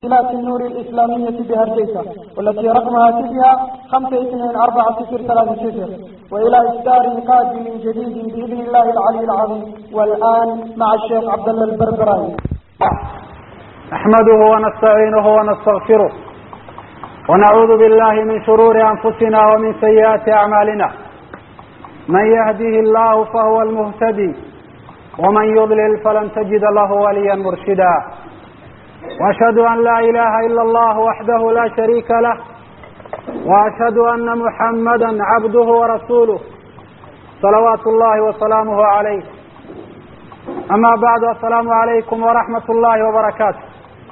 تسجيلات النور الإسلامية بهرجيسة والتي رقمها تبها خمسة اثنين أربعة صفر ثلاثة صفر وإلى إصدار قادم جديد بإذن الله العلي العظيم والآن مع الشيخ عبد الله البربراوي نحمده ونستعينه ونستغفره ونعوذ بالله من شرور أنفسنا ومن سيئات أعمالنا من يهده الله فهو المهتدي ومن يضلل فلن تجد له وليا مرشدا وأشهد أن لا إله إلا الله وحده لا شريك له وأشهد أن محمدا عبده ورسوله صلوات الله وسلامه عليه أما بعد السلام عليكم ورحمة الله وبركاته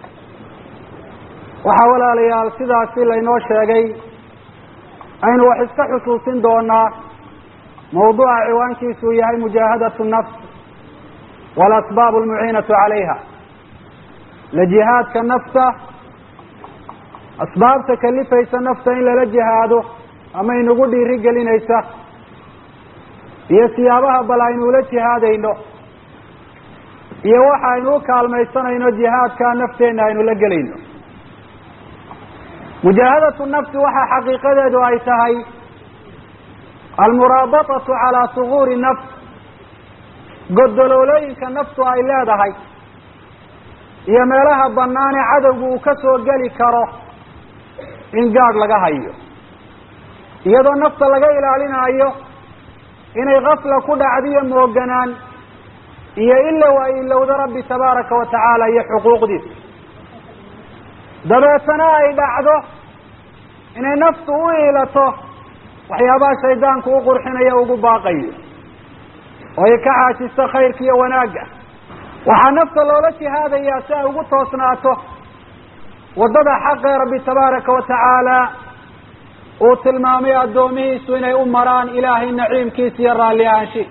waxaa walaalayaal sidaasi laynoo sheegay aynu wax iska xusuusin doonaa mawduuca ciwaankiisu yahay mujaahadatu nafs walasbaab almuciinatu calayha la jihaadka nafta asbaabta kalifaysa nafta in lala jihaado ama inugu dhiiri gelinaysa iyo siyaabaha bal aynu ula jihaadayno iyo waxa aynu u kaalmaysanayno jihaadka nafteenna aynu la gelayno mujaahadatu nafsi waxaa xaqiiqadeedu ay tahay almuraabatatu calaa suguuri nafs godoloolooyinka naftu ay leedahay iyo meelaha banaane cadowgu uu ka soo geli karo in gaadh laga hayo iyadoo nafta laga ilaalinayo inay kafla ku dhacdiyo mooganaan iyo ilow ay ilowdo rabbi tabaaraka wa tacaala iyo xuquuqdiisa dabeetana ay dhacdo inay naftu u iilato waxyaabaha shaydaanku u qurxinayo ugu baaqayo oo ay ka xaajisto khayrka iyo wanaagga waxaa nafta loola jihaadayaa si ay ugu toosnaato waddada xaqee rabbi tabaaraka wa tacaala uu tilmaamay addoomihiisu inay u maraan ilaahay naciimkiisa iyo raalli ahaanshiis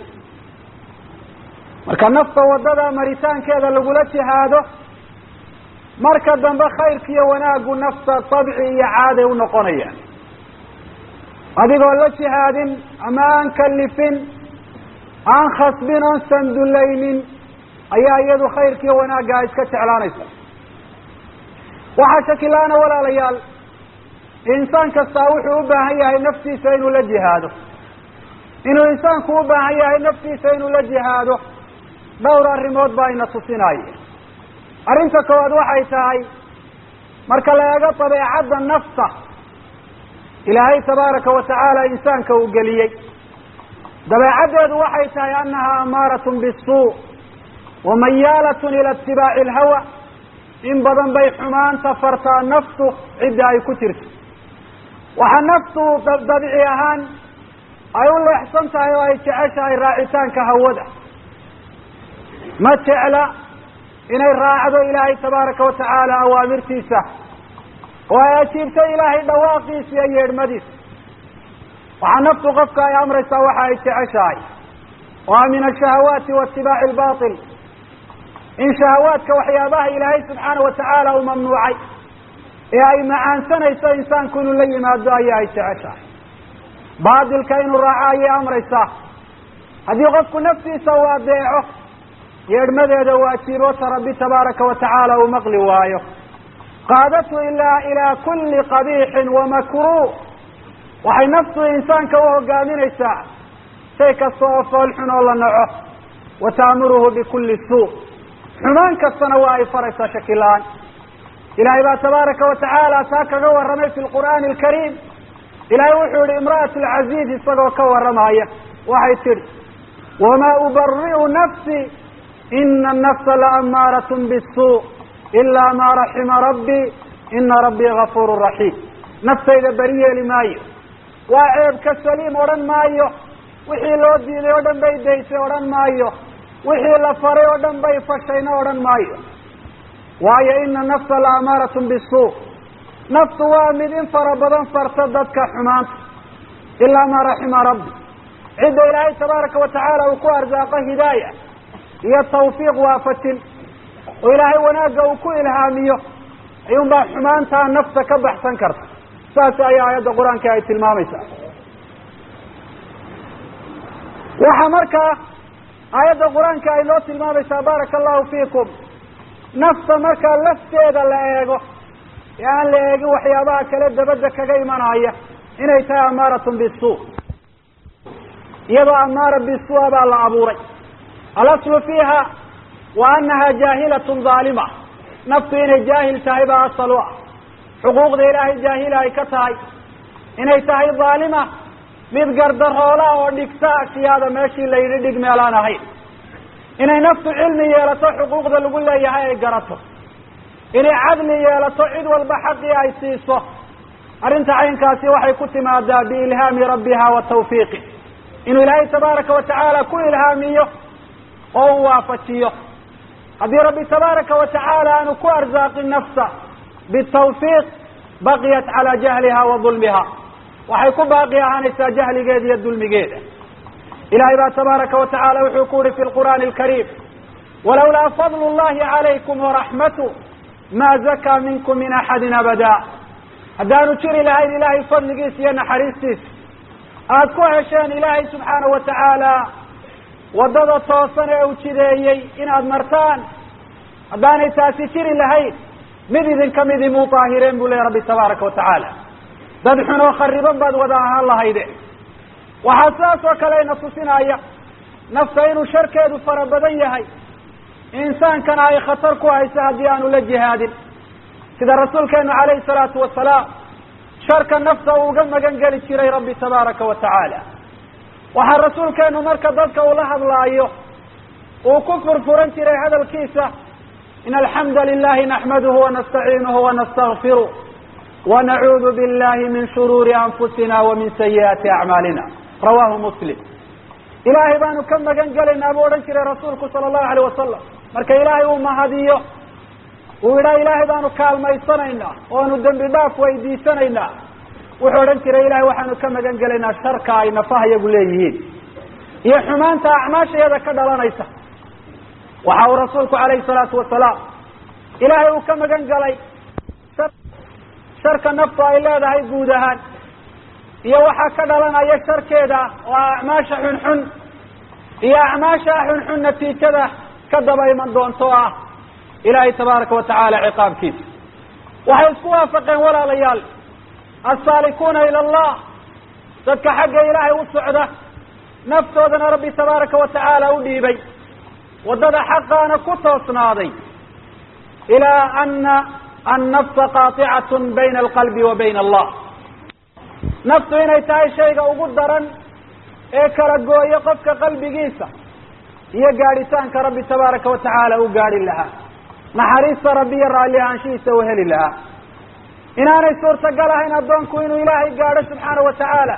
marka nafta waddada maritaankeeda lagula jihaado marka dambe khayrka iyo wanaaggu nafta tabci iyo caaday u noqonayaan adigoo la jihaadin ama aan kalifin aan khasbin oon sandulaynin ayaa iyadu khayrka iyo wanaagga iska jeclaanaysa waxaa shakila-ana walaalayaal insaan kastaa wuxuu u baahan yahay naftiisa inuu la jihaado inuu insaanku u baahan yahay naftiisa inuu la jihaado dhowr arrimood baa ina tusinaya arrinta koowaad waxay tahay marka la eego dabeecadda nafta ilaahay tabaaraka wa tacaala insaanka uu geliyey dabeecaddeedu waxay tahay annaha amaaratun bisuu wamayaalatun ila itibaaci alhawa in badan bay xumaanta fartaa naftu cidda ay ku jirto waxaa naftu dabici ahaan ay u leexsan tahay oo ay jeceshahay raacitaanka hawada ma jecla inay raacdo ilaahay tabaaraka wa tacaala awaamirtiisa oo ay ajiibto ilaahay dhawaaqiisa iyo yeedhmadiisa waxaa naftu qofka ay amraysaa waxa ay jeceshahay oo a min ashahawaati wa itibaaci albaatil in shahawaadka waxyaabaha ilaahay subxaana wa tacaala uu mamnuucay ee ay macaansanayso insaanku inuu la yimaado ayaa ay jeceshahay baatilka inuu raaco ayay amraysaa haddii qofku naftiisa uu adeeco yeedhmadeeda waajiboota rabbi tabaaraka wa tacaala uu maqli waayo qaadatu ilaa ilaa kulli qabiixin wa makruuh waxay naftu insaanka u hogaaminaysaa shay kasta oo foolxun oo la naco wa ta'muruhu bikulli suu xumaan kastana waa ay faraysaa shakila-aan ilaahay baa tabaaraka wa tacaala taa kaga warramay fi lqur'aani alkariim ilaahay wuxuu yihi imra'atu alcaziiz isagoo ka warramaya waxay tidhi wamaa ubari'u nafsi ina annafsa laamaaratun bisuu ilaa maa raxima rabbii ina rabbii gafuurun raxiim naftayda beri yeeli maayo waa ceebka saliim odhan maayo wixii loo diiday oo dhan bay daysay odhan maayo wixii la faray oo dhan bay fashayna odhan maayo waayo ina nafsa la amaaratun bisuu naftu waa mid in fara badan farta dadka xumaanta ilaa maa raxima rabbi cidda ilaahay tabaaraka wa tacaala uu ku arsaaqo hidaaya iyo tawfiiq waafajin oo ilaahay wanaagga uu ku ilhaamiyo ayuun baa xumaantaa nafta ka baxsan karta saas ayaa aayadda qur-aanka ay tilmaamaysaa waxaa markaa aayadda qur-aanka ay noo tilmaamaysaa baaraka allahu fiikum nafta markaa lafteeda la eego ee aan la eegin waxyaabaha kale dabadda kaga imanaya inay tahay amaaratun bisu iyadoo amaara bisua baa la abuuray alaslu fiiha wa anaha jaahilatun dhaalima naftu inay jaahil tahay baa asal u ah xuquuqda ilaahay jaahila ay ka tahay inay tahay dhaalima mid gardaroola oo dhigta ashyaada meeshii la yidhi dhig meelaan ahayn inay naftu cilmi yeelato xuquuqda lagu leeyahay ay garato inay cadli yeelato cid walba xaqii ay siiso arrinta caynkaasi waxay ku timaadaa biilhaami rabbiha wa tawfiiqi inuu ilaahay tabaaraka wa tacaala ku ilhaamiyo oo u waafajiyo haddii rabbi tabaaraka wa tacaala aanu ku arsaaqin nafsa bitawfiiq baqiyat calaa jahliha wa dulmiha waxay ku baaqi ahaanaysaa jahligeeda iyo dulmigeeda ilahay baa tabaaraka wa tacala wuxuu ku uhi fi lqur'aani alkariim walawlaa fadlu llahi calaykum waraxmatu ma zakaa minkum min axadin abada haddaanu jiri lahayn ilahay fadligiisa iyo naxariistiisa aada ku hesheen ilaahay subxaanahu wa tacaala waddada toosan ee u jideeyey inaad martaan haddaanay taasi jiri lahayn mid idinka midii muu daahireen buu leeya rabbi tabaaraka wa tacaala dad xun oo khariban baad wada ahaan lahayde waxaa sidaas oo kale ina tusinaya nafta inuu sharkeedu fara badan yahay insaankana ay khatar ku hayso haddii aanu la jihaadin sida rasuulkeenu calayhi salaatu wasalaam sharka nafta uu uga magan geli jiray rabbi tabaaraka wa tacaala waxaa rasuulkeenu marka dadka uu la hadlaayo uu ku furfuran jiray hadalkiisa in alxamda lilahi naxmaduhu wanastaciinuhu wanastakfiru wanacuudu billahi min shuruuri anfusina wa min sayi'aati acmaalina rawahu muslim ilaahay baanu ka magan gelaynaa buu odhan jiray rasuulku sala allahu alayh wasalam marka ilaahay uu mahadiyo uu yidhaha ilaahay baanu kaalmaysanaynaa oanu dembi dhaaf weydiisanaynaa wuxuu odhan jiray ilahay waxaanu ka magan gelaynaa sharka ay nafaha yagu leeyihiin iyo xumaanta acmaashayada ka dhalanaysa waxa uu rasuulku calayhi salaatu wasalaam ilaahay uu ka magan galay sharka naftu ay leedahay guud ahaan iyo waxaa ka dhalanaya sharkeeda oo acmaasha xunxun iyo acmaasha xunxun natiijada ka daba iman doonto o ah ilaahay tabaaraka wa tacaala ciqaabkiisa waxay isku waafaqeen walaalayaal assaalikuuna ila allah dadka xagga ilaahay u socda naftoodana rabbi tabaaraka wa tacaala u dhiibay waddada xaqaana ku toosnaaday ilaa ana annafsa qaطicatun bayna alqalbi wa bayna allah naftu inay tahay shayga ugu daran ee kala gooya qofka qalbigiisa iyo gaadhitaanka rabbi tabaaraka wa tacaala u gaadhi lahaa naxariista rabbi iyo raalli ahaanshihiisa u heli lahaa inaanay suurtagal ahayn addoonku inuu ilaahay gaadho subxaana wa tacaala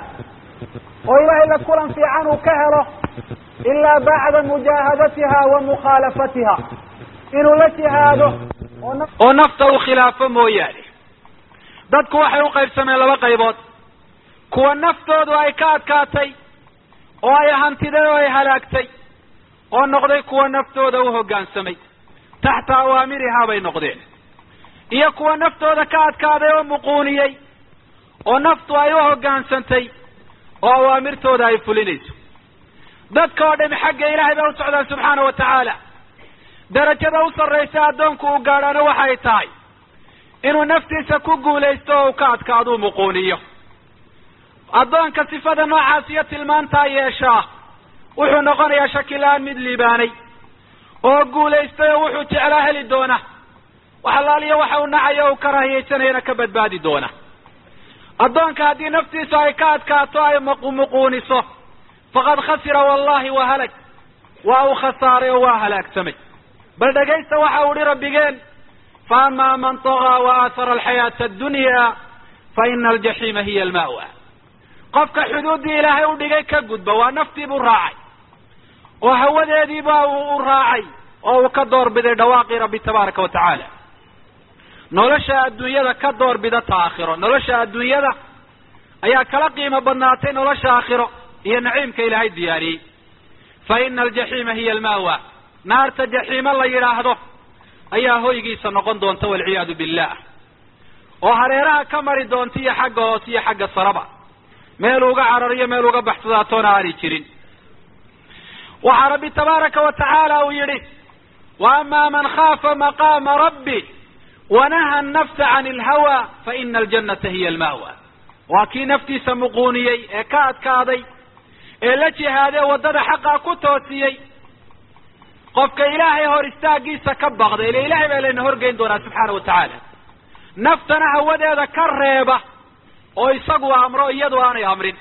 oo ilaahay la kulan fiican uu ka helo ilaa bacda mujaahadatiha wa mukhaalafatiha inuu la jihaado oo nafta uu khilaafo mooyaane dadku waxay u qaybsameen laba qaybood kuwa naftoodu ay ka adkaatay oo ay hantiday oo ay halaagtay oo noqday kuwa naftooda u hoggaansamay taxta awaamirihaa bay noqdeen iyo kuwa naftooda ka adkaaday oo muquuniyey oo naftu ay u hoggaansantay oo awaamirtooda ay fulinayso dadka oo dhami xagga ilaahay bay u socdaan subxaana wa tacaala darajada u sarraysa addoonku uu gaadhaana waxay tahay inuu naftiisa ku guulaysto oo uu ka adkaaduu muquuniyo addoonka sifada noocaas iyo tilmaantaa yeeshaa wuxuu noqonayaa shakila-aan mid liibaanay oo guulaystay oo wuxuu jeclaa heli doona wax allaaliyo waxa uu nacayo o u karaahiyaysanayana ka badbaadi doona addoonka haddii naftiisu ay ka adkaato ay muquuniso faqad khasira wallahi wa halag waa uu khasaaray oo waa halaagsamay bal dhegaysta waxa uu hi rabbigeen fa ama man tagaa wa aahara alxayaata addunya fa ina aljaxiima hiya alma'wa qofka xuduuddii ilaahay u dhigay ka gudba waa naftii buu raacay oo hawadeediiba uu u raacay oo uu ka doorbiday dhawaaqii rabbi tabaaraka wa tacaala nolosha adduunyada ka doorbida ta aakhiro nolosha adduunyada ayaa kala qiimo badnaatay nolosha aakhiro iyo naciimka ilaahay diyaariyey fa ina aljaxiima hiya alma'wa naarta jaxiimo la yidhaahdo ayaa hoygiisa noqon doonta walciyaadu billah oo hareeraha ka mari doonta iyo xagga hoose iyo xagga saraba meel uga carariyo meel uga baxsadaatoona aani jirin waxaa rabbi tabaaraka wa tacaala uu yidhi wa ama man khaafa maqaama rabbi wanaha annafsa can ilhawa fa ina aljannata hiya alma'wa waa kii naftiisa muquuniyey ee ka adkaaday ee la jihaadee waddada xaqaa ku toosiyey qofka ilaahay hor istaagiisa ka baqda ile ilahay baa layna horgeyn doonaa subxaana wa tacaala naftana hawadeeda ka reeba oo isagu amro iyadu aanay amrin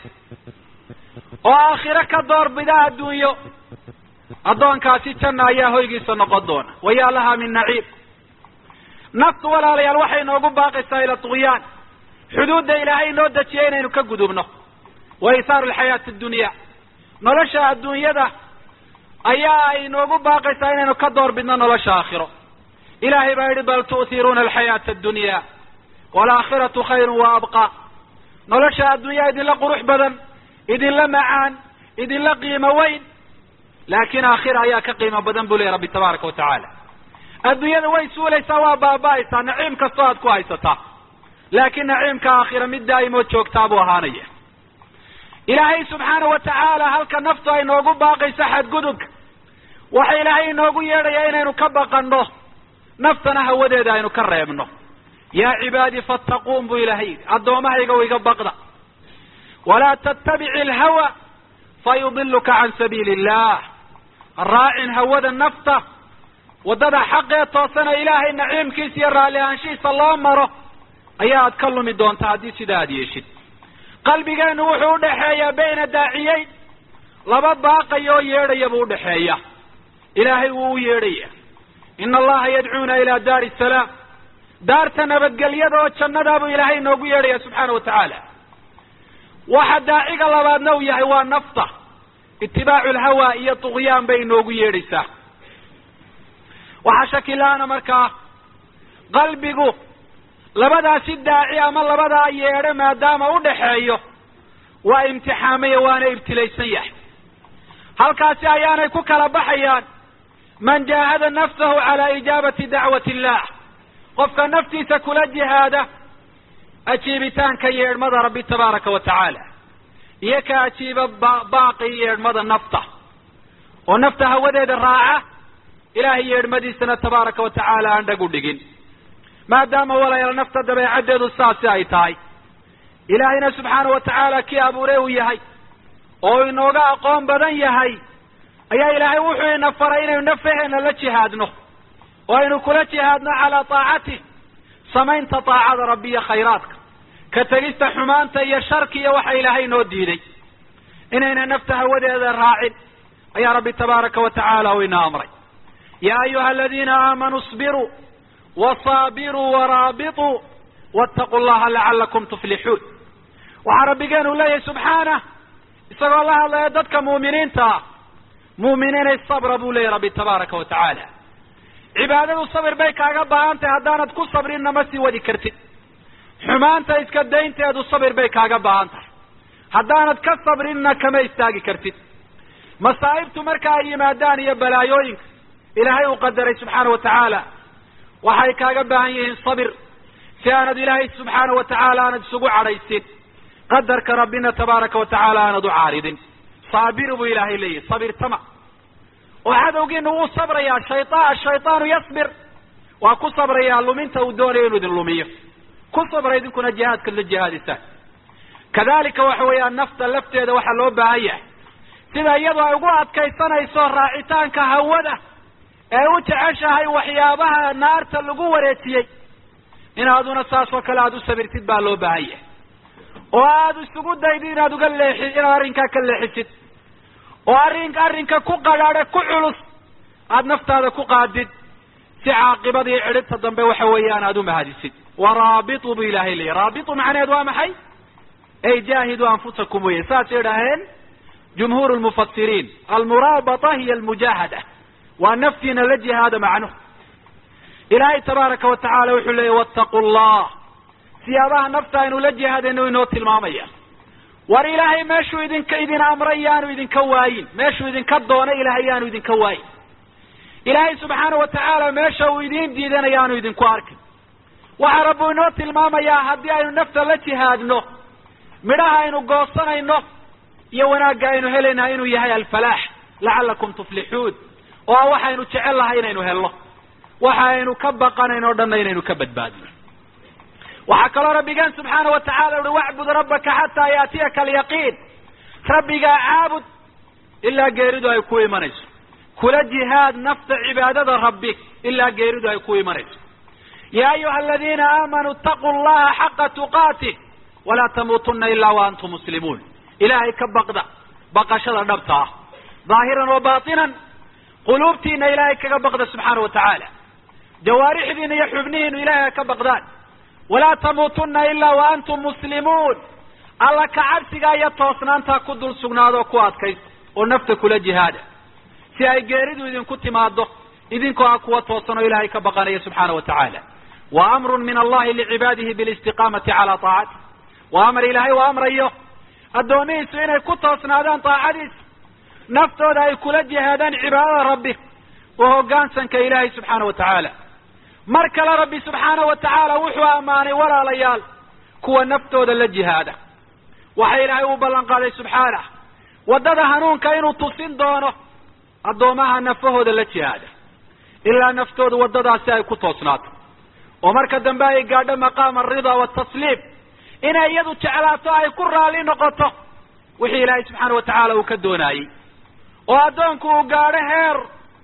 oo aakhiro ka doorbida adduunyo addoonkaasi janna ayaa hoygiisa noqon doona wayaa laha min naciim naftu walaalayaal waxay noogu baaqaysaa ila tugyaan xuduudda ilaahay inoo dejiyay inaynu ka gudubno wa isaaru alxayaati addunya nolosha adduunyada ayaa ay noogu baaqaysaa inaynu ka door bidno nolosha aakhiro ilahay baa yidhi bal tu'hiruuna alxayaata addunya waalaakhiratu khayrun wa abqa nolosha adduunyaa idinla qurux badan idinla macaan idinla qiimo weyn laakiin aakhira ayaa ka qiimo badan buu leeya rabbi tabaaraka wa tacaala adduunyada way suulaysaa waa baaba'aysaa naciim kastoo aad ku haysataa laakiin naciimka aakhira mid daa'imood joogtaa buu ahaanaya ilaahay subxaana wa tacaala halka naftu ay noogu baaqayso xadgudubka waxa ilaahay inoogu yeedhayaa inaynu ka baqanno naftana hawadeeda aynu ka reebno yaa cibaadii fattaquun buu ilaahay yidhi addoommahayga iga baqda walaa tattabici alhawa fayudiluka can sabiili illah raacin hawada nafta waddada xaqee toosana ilaahay naciimkiisa iyo raalli ahaanshihiisa loo maro ayaa aad ka lumi doontaa haddii sidaa aad yeeshid qalbigeenu wuxuu udhaxeeyaa bayna daaciyeyn laba baaqaya oo yeedhaya buu udhaxeeya ilaahay wuu u yeedhaya ina allaha yadcuuna ila daari salaam daarta nabadgelyada oo jannadaa buu ilaahay inoogu yeedhaya subxaana wa tacaala waxa daaciga labaadna uu yahay waa nafta itibaacu lhawa iyo tugyaan bay inoogu yeedhaysaa waxaa shakila-ana markaa qalbigu labadaasi daaci ama labadaa yeedho maadaama udhaxeeyo waa imtixaamaya waana ibtilaysan yahay halkaasi ayaanay ku kala baxayaan man jaahada nafsahu calaa ijaabati dacwati illah qofka naftiisa kula jihaada ajiibitaanka yeedhmada rabbi tabaaraka wa tacaala iyo ka ajiiba baaqi yeedhmada nafta oo nafta hawadeeda raaca ilaahay yeedhmadiisana tabaaraka wa tacaala aan dhag u dhigin maadaama walayaal nafta dabeecaddeedu saasi ay tahay ilaahayna subxaana wa tacaala kii abuure uu yahay oo inooga aqoon badan yahay ayaa ilaahay wuxuu ina faray inaynu nafaheena la jihaadno oo aynu kula jihaadno calaa taacatih samaynta taacada rabbi iyo khayraadka ka tegista xumaanta iyo sharki iyo waxa ilaahay noo diiday inayna nafta hawadeeda raacin ayaa rabbi tabaaraka wa tacaala uu ina amray yaa ayuha aladiina aamanuu isbiruu wasaabiruu waraabituu wattaquu llaha lacalakum tuflixuun waxaa rabbigeenu leeyahay subxaanah isagoo la hadlaya dadka muuminiinta ah muuminiinay sabra buu leeyahy rabbi tabaaraka wa tacaala cibaadadu sabir bay kaaga baahan tahay haddaanad ku sabrinna ma sii wadi kartid xumaanta iska daynteedu sabir bay kaaga baahan tahay haddaanad ka sabrinna kama istaagi kartid masaa'ibtu marka ay yimaadaan iyo balaayooyinka ilaahay uu qadaray subxaana wa tacaala waxay kaaga baahan yihiin sabir si aanad ilaahay subxaana wa tacaala aanad isugu cadhaysin qadarka rabbina tabaaraka wa tacaala aanad u caaridin saabiru buu ilaahay leeyahy sabirtama oo cadowgiina wuu sabrayaa shayaan ashaytaanu yasbir waa ku sabrayaa luminta uu doonayo inuu idin lumiyo ku sabra idinkuna jihaadkaad la jihaadisaan kadalika waxa weeyaan nafta lafteeda waxaa loo baahan yahay sida iyadu ay ugu adkaysanayso raacitaanka hawada ee u jeceshahay waxyaabaha naarta lagu wareejiyey inaaduna saas oo kale aada u sabirtid baa loo baahan yahay oo aada isugu daydid inaad uga leexi inaad arrinkaa ka leexisid oo arrin arrinka ku qadhaadhe ku culus aada naftaada ku qaadid si caaqibadii cidhibta dambe waxa weeyaan aada u mahadisid waraabitu bu ilaahay leeyahy raabitu macnaheed waa maxay ay jaahiduu anfusakum weye saasay idhaaheen jumhuur lmufasiriin almuraabata hiya almujaahada waa naftiina la jihaada macnuhu ilaahay tabaaraka wa tacaala wuxuu leeyahy wattaqu llah siyaabaha nafta aynu la jihaadayno inoo tilmaamaya war ilaahay meeshuu idinka idin amray yaanu idinka waayin meeshuu idinka doonay ilaahay yaanu idinka waayin ilaahay subxaana wa tacaala meesha uu idiin diidana yaanu idinku arkin waxaa rabbu inoo tilmaamayaa haddii aynu nafta la jihaadno midhaha aynu goosanayno iyo wanaagga aynu helayna inuu yahay alfalaax lacalakum tuflixuun oo waxaynu jecel lahay inaynu helno waxa aynu ka baqanayn oo dhanna inaynu ka badbaadino waxaa kaloo rabbigeen subxaana wa tacala uhi wacbud rabbaka xataa yaatiyaka alyaqiin rabbigaa caabud ilaa geeridu ay ku imanayso kula jihaad nafta cibaadada rabbi ilaa geeridu ay ku imanayso ya ayuha aladiina aamanuu itaquu llaha xaqa tuqaatih walaa tamuutuna ilaa wa antum muslimuun ilaahay ka baqda baqashada dhabta ah dhaahiran wa baatinan quluubtiina ilaahay kaga baqda subxaana wa tacaala jawaarixdiina iyo xubnihiinu ilahay ay ka baqdaan walaa tamuutuna ilaa wa antum muslimuun alla ka cabsigaa iyo toosnaantaa ku dul sugnaado ku adkaysta oo nafta kula jihaada si ay geeridu idinku timaado idinkoo ah kuwa toosan oo ilaahay ka baqanaya subxaana wa tacaala wa amrun min allahi licibaadihi bilistiqaamati calaa taacati waa amar ilaahay u amrayo addoomihiisu inay ku toosnaadaan taacadiisa naftooda ay kula jihaadaan cibaadada rabbi oo hoggaansanka ilaahay subxaana wa tacaala mar kale rabbi subxaana wa tacaala wuxuu ammaanay walaalayaal kuwa naftooda la jihaada waxa ilaahay uu ballan qaaday subxaanah waddada hanuunka inuu tusin doono addoomaha nafahooda la jihaada ilaa naftooda waddadaasi ay ku toosnaato oo marka dambe ay gaadho maqaama alridaa waatasliim inay iyadu jeclaato ay ku raalli noqoto wixii ilaahay subxaana wa tacaala uu ka doonaayey oo addoonku uu gaadho heer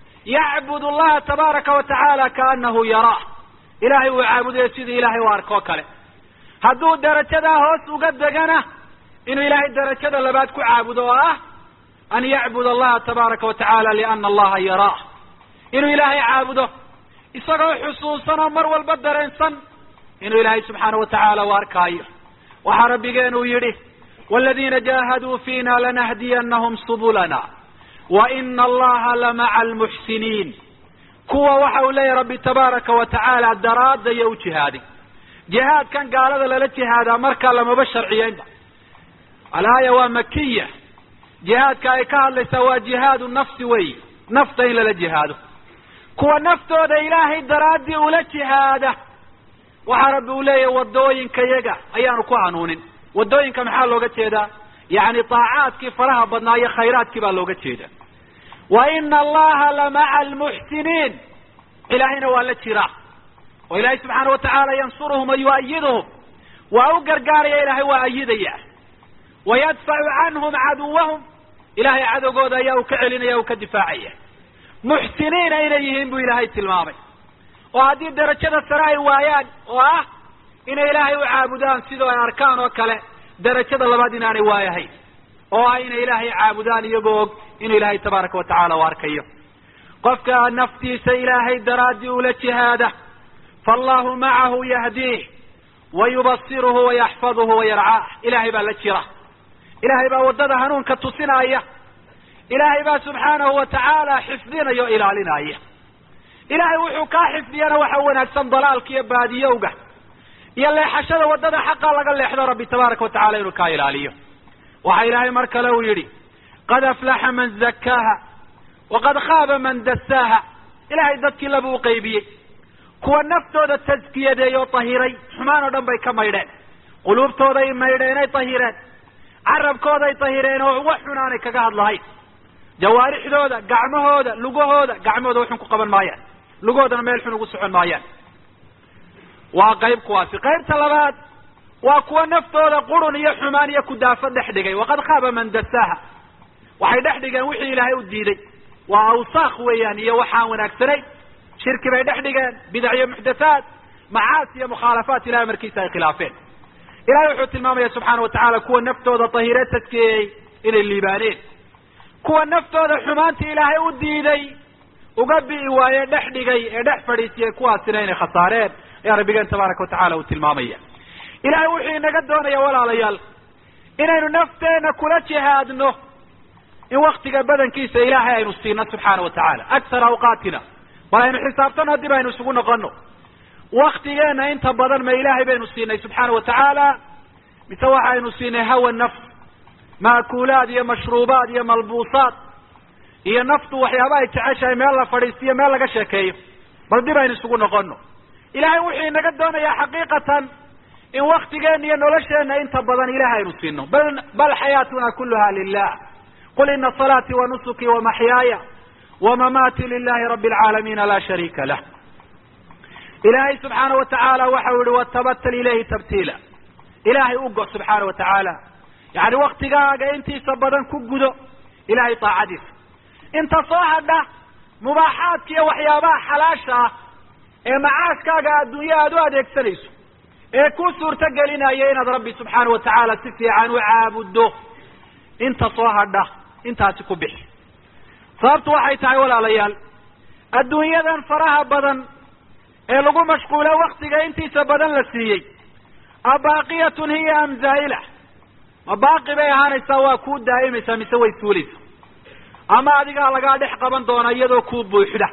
yacbud allaha tabaaraka wa tacaala kaanahu yaraah ilaahay uu caabudayo sidii ilaahay u arkoo kale hadduu darajadaa hoos uga degana inuu ilaahay darajada labaad ku caabudo oo ah an yacbud allaha tabaaraka wa tacaala liana allaha yaraah inuu ilaahay caabudo isagoo xusuusan oo mar walba dareensan inuu ilaahay subxaana wa tacaala u arkaayo waxaa rabbigeen uu yidhi waladiina jaahaduu fiina lanahdiyanahum subulana wa ina allaha lamaca almuxsiniin kuwa waxa uu leeyahy rabbi tabaaraka wa tacaala daraadda iyo u jihaaday jihaadkan gaalada lala jihaadaa markaa lamaba sharciyeynba alaaya waa makiya jihaadka ay ka hadlaysaa waa jihaadu nafsi wey nafta in lala jihaado kuwa naftooda ilaahay daraaddii ula jihaada waxaa rabbi uu leeyahay waddooyinka yaga ayaanu ku hanuunin waddooyinka maxaa looga jeedaa yacni taacaadkii faraha badnaa iyo khayraadkii baa looga jeeda wa ina allaha lamaca almuxsiniin ilaahayna waa la jiraa oo ilaahay subxaana wa tacaala yansuruhum wa yu'ayiduhum waa u gargaaraya ilaahay waa ayidaya wayadfacu canhum caduwahum ilahay cadowgooda ayaa uu ka celinaya uu ka difaacaya muxsiniina inay yihiin buu ilaahay tilmaamay oo haddii darajada sare ay waayaan oo ah inay ilaahay u caabudaan sidoo ay arkaan oo kale darajada labaad inaanay waayahayn oo ah inay ilaahay caabudaan iyagoo og inuu ilaahay tabaaraka wa tacaala u arkayo qofka naftiisa ilaahay daraaddii ula jihaada faallahu macahu yahdiih wa yubasiruhu wa yaxfaduhu wa yarcaah ilaahay baa la jira ilaahay baa waddada hanuunka tusinaya ilaahay baa subxaanahu wa tacaala xifdinaya o ilaalinaya ilaahay wuxuu kaa xifdiyana waxa wanaagsan dalaalka iyo baadiyowga iyo leexashada waddada xaqa laga leexdo rabbi tabaaraka wa tacala inuu kaa ilaaliyo waxa ilaahay mar kale uu yidhi qad aflaxa man zakkaaha waqad khaaba man dasaaha ilaahay dadkii laba u qaybiyey kuwa naftooda taskiyadeeyo tahiray xumaan oo dhan bay ka maydheen quluubtooday maydheenay tahireen carabkooday tahireen oo wax xun aanay kaga hadlahayn jawaarixdooda gacmahooda lugahooda gacmahooda waxun ku qaban maayaan lugahoodana meel xun ugu socon maayaan waa qayb kuwaasi qaybta labaad waa kuwa naftooda qurun iyo xumaan iyo kudaafo dhex dhigay waqad khaaba man dasaaha waxay dhex dhigeen wixii ilaahay u diiday waa awsaaq weeyaan iyo waxaan wanaagsanayn shirki bay dhex dhigeen bidac iyo muxdathaat macaasi iyo mukhaalafaat ilahay markiisa ay khilaafeen ilahay wuxuu tilmaamaya subxaana wa tacaala kuwa naftooda tahire tadkeeyey inay liibaaneen kuwa naftooda xumaantii ilaahay u diiday uga bi'i waaye dhex dhigay ee dhex fadhiisiyey kuwaasina inay khasaareen ayaa rabbigeen tabaaraka wa tacala uu tilmaamaya ilahay wuxuu inaga doonaya walaalayaal inaynu nafteenna kula jihaadno in waktiga badankiisa ilaahay aynu siino subxaana wa tacaala aksar awqaatina bal aynu xisaabtano dib aynu isugu noqono waktigeena inta badan ma ilaahay baynu siinay subxaana wa tacaala mise waxaynu siinay hawa nafs maakulaad iyo mashruubaad iyo malbuusaad iyo naftu waxyaaba ay jeceshahay meel la fadhiistiyo meel laga sheekeeyo bal dib aynu isugu noqono ilahay wuxuu inaga doonayaa xaqiiqatan in waktigeena iyo nolosheena inta badan ilahay aynu siino bal bal xayaatuna kuluha lilah qul ina salaatii wa nusuki wa maxyaaya wa mamaati lilahi rabi alcaalamiina laa shariika lah ilaahay subxaana wa tacaala waxau yihi watabatal ilayhi tabtiila ilaahay u go subxaana wa tacaala yani waktigaaga intiisa badan ku gudo ilahay taacadiisa inta soo hadha mubaaxaadka iyo waxyaabaha xalaasha ah ee macaashkaaga adduunye aada u adeegsanayso ee ku suurto gelinaya inaad rabbi subxaana wa tacaala si fiican u caabuddo inta soo hadha intaasi ku bixi sababtu waxay tahay walaalayaal adduunyadan faraha badan ee lagu mashquulo waktiga intiisa badan la siiyey abaaqiyatun hiya am zaa'ila ma baaqi bay ahaanaysaa waa kuu daa'imaysaa mise way suulaysa ama adigaa lagaa dhex qaban doonaa iyadoo kuu buuxda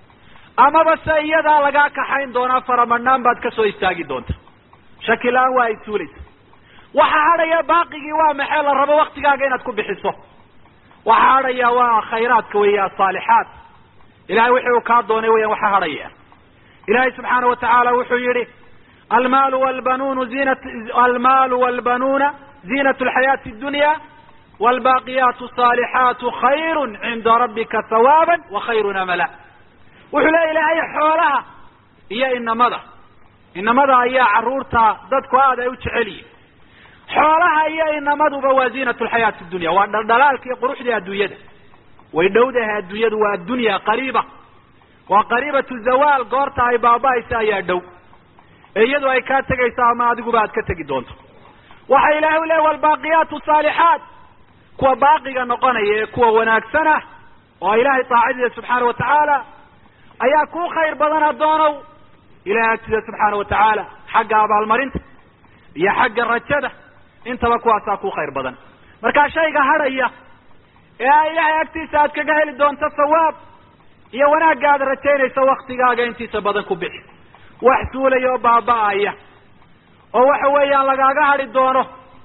amaba se iyadaa lagaa kaxayn doonaa faramadhnaan baad ka soo istaagi doonta shaki la-aan waa ay suulaysa waxa hadhaya baaqigii waa maxay la rabo waktigaaga inaad ku bixiso waxa hadhaya waa khayraadka weya asaalixaat ilahay wixii uu kaa doonay weyan waxa hadhaya ilahay subxaana wa tacaala wuxuu yihi almaalu walbanunu zinat almaalu walbanuuna ziinat lxayaati dunya wlbaaqiyaatu saalixaatu khayru cinda rabbika hawaaba wa khayrun amala wuxuu leya ilaahay xoolaha iyo inamada inamada ayaa caruurta dadku aad ay u jecel yihin xoolaha iyo inamaduba waa ziinat lxayaati dunya waa dhaldhalaalka iyo quruxdii adduunyada way dhowdahay adduunyadu waa addunya qariiba waa qariibatu zawaal goorta ay baaba-aysa ayaa dhow ee iyadu ay kaa tegayso ama adiguba aad ka tegi doonto waxa ilahay u leeya walbaaqiyaatu saalixaat kuwa baaqiga noqonaya ee kuwa wanaagsan ah oo ilaahay taacadiisa subxaana wa tacaala ayaa kuu khayr badan addoonow ilahay agtida subxaana wa tacaala xagga abaalmarinta iyo xagga rajada intaba kuwaasaa kuu khayr badan markaa shayga hadhaya ee ilahay agtiisa aad kaga heli doonto sawaab iyo wanaagga aad rajaynayso waktigaaga intiisa badan ku bixi wax suulaya oo baaba-aya oo waxa weeyaan lagaaga hadhi doono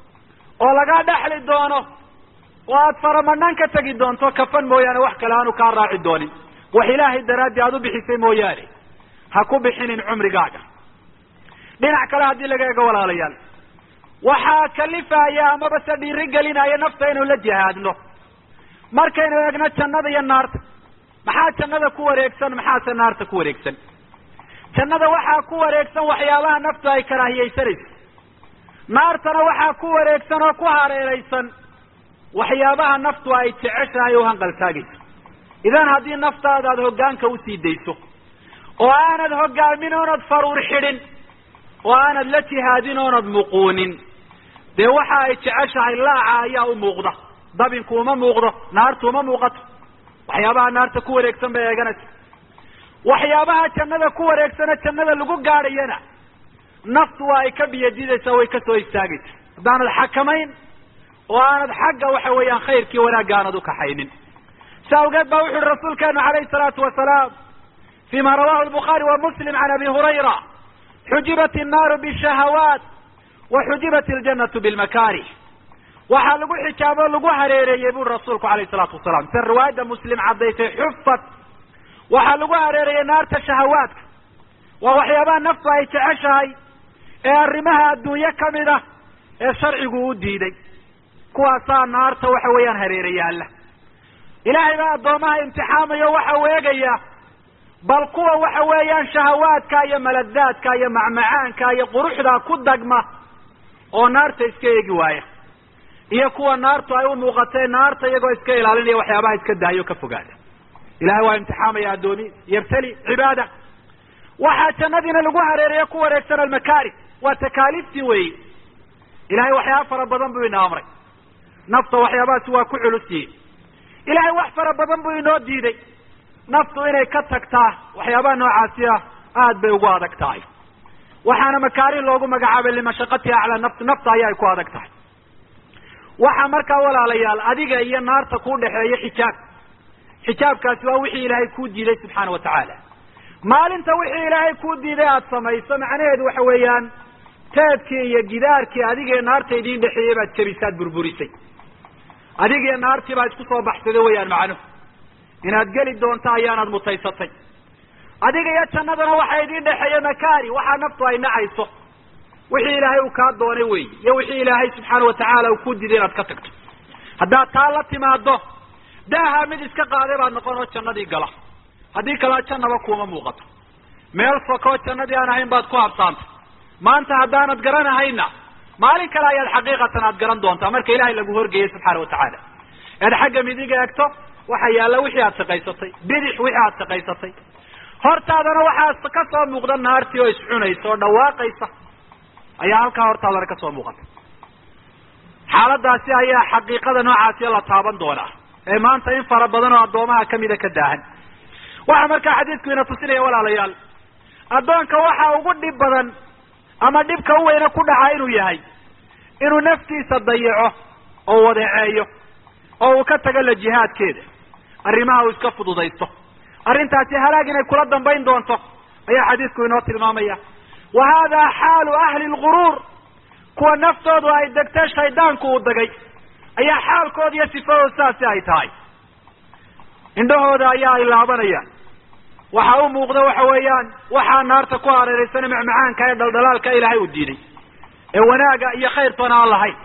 oo lagaa dhexli doono oo aad faramadhan ka tegi doonto kafan mooyaane wax kale aanu kaa raaci doonin wax ilaahay daraaddi aada u bixisay mooyaane ha ku bixinin cumrigaaga dhinac kale haddii laga eego walaalayaal waxaa kalifaya amaba se dhiiri gelinaya nafta inuu la jihaadno markaynu eegno jannada iyo naarta maxaa jannada ku wareegsan maxaase naarta ku wareegsan jannada waxaa ku wareegsan waxyaabaha naftu ay karaahiyeysanayso naartana waxaa ku wareegsan oo ku hareeraysan waxyaabaha naftu ay jeceshahay o hanqaltaagayso idan haddii naftaada aad hoggaanka usii dayso oo aanad hoggaamin oonad faruur xidhin oo aanad la jihaadin oonad muquunin dee waxa ay jeceshahay laaca ayaa u muuqda dabinku uma muuqdo naartu uma muuqato waxyaabaha naarta ku wareegsan bay eeganaysa waxyaabaha jannada ku wareegsana jannada lagu gaadhayana naftu waa ay ka biyadidaysaa way ka soo istaagaysa haddaanad xakamayn oo aanad xagga waxa weeyaan khayrkii wanaagga aanad ukaxaynin si awgeed baa wuxu uhi rasuulkeenu calayhi salaatu wasalaam fima rawahu lbukhaari wa muslim can abi hurayra xujibat innaaru bishahawaat wa xujibat iljanatu bilmakarih waxaa lagu xijaabo lagu hareereeyey buri rasuulku alayhi salaatu wasalaam sida riwaayadda muslim caddaysay xufat waxaa lagu hareereeyey naarta shahawaadka waa waxyaabaha naftu ay jeceshahay ee arrimaha adduunye kamid ah ee sharcigu u diiday kuwaasaa naarta waxa weeyaan hareerayaala ilaahay baa addoomaha imtixaamayo waxa uu eegaya bal kuwa waxa weeyaan shahawaadka iyo maladaadka iyo macmacaanka iyo quruxda ku dagma oo naarta iska eegi waaya iyo kuwa naartu ay u muuqatee naarta iyagoo iska ilaalinaya waxyaabaha iska daayo ka fogaada ilahay waa imtixaamaya addoomi yabtali cibaada waxaa jannadiina lagu hareereeya ku wareegsan almakaari waa takaaliiftii weyi ilahay waxyaaba fara badan buu ina amray nafta waxyaabahaasi waa ku culusyihin ilahay wax fara badan buu inoo diiday naftu inay ka tagtaa waxyaabaha noocaasi ah aad bay ugu adag tahay waxaana makaarih loogu magacaabay limashaqatiha cala nafsi nafta ayaa ay ku adag tahay waxaa markaa walaalayaal adiga iyo naarta kuu dhexeeya xijaab xijaabkaasi waa wixii ilaahay kuu diiday subxaana wa tacaala maalinta wixii ilaahay kuu diiday aada samayso macnaheedu waxa weeyaan teedkii iyo gidaarkii adiga naarta idiin dhexeeyey baad jabisaad burburisay adigiyo naartii baa isku soo baxsada weeyaan macnuhu inaad geli doonto ayaanaad mutaysatay adiga iyo jannadana waxa idiin dhexeeya makaari waxaa naftu ay nacayso wixii ilaahay uu kaa doonay wey iyo wixii ilaahay subxaana wa tacaala uu ku diiday inaad ka tagto haddaad taa la timaado daaha mid iska qaaday baad noqon oo jannadii gala haddii kalea jannaba kuuma muuqato meel fokoo jannadii aan ahayn baad ku habsaantay maanta haddaanad garanahayna maalin kale ayaad xaqiiqatan aad garan doontaa marka ilaahay lagu horgeeyey subxaana watacaala ead xagga midiga egto waxa yaalla wixii aad shaqaysatay bidix wixii aad shaqaysatay hortaadana waxaa ka soo muuqda naartii oo iscunaysa oo dhawaaqaysa ayaa halkaa hortaadana ka soo muuqata xaaladaasi ayaa xaqiiqada noocaasiya la taaban doonaa ee maanta in fara badan oo addoomaha kamida ka daahan waxaa markaa xadiidku ina tusinaya walaalayaal addoonka waxa ugu dhib badan ama dhibka u weyne ku dhaca inuu yahay inuu naftiisa dayaco oo wadeeceeyo oo uu ka tago la jihaadkeeda arrimaha uu iska fududaysto arrintaasi halaag inay kula dambayn doonto ayaa xadiidku inoo tilmaamaya wa hada xaalu ahli lguruur kuwa naftoodu ay degtee shaydaanku uu degay ayaa xaalkooda iyo sifadooda saasi ay tahay indhahooda ayaa ay laabanayaan waxa u muuqda waxa weeyaan waxaa naarta ku hareeraysana macmacaanka ee dhaldhalaalka ilaahay uu diiday ee wanaaga iyo khayrtoona aan lahayn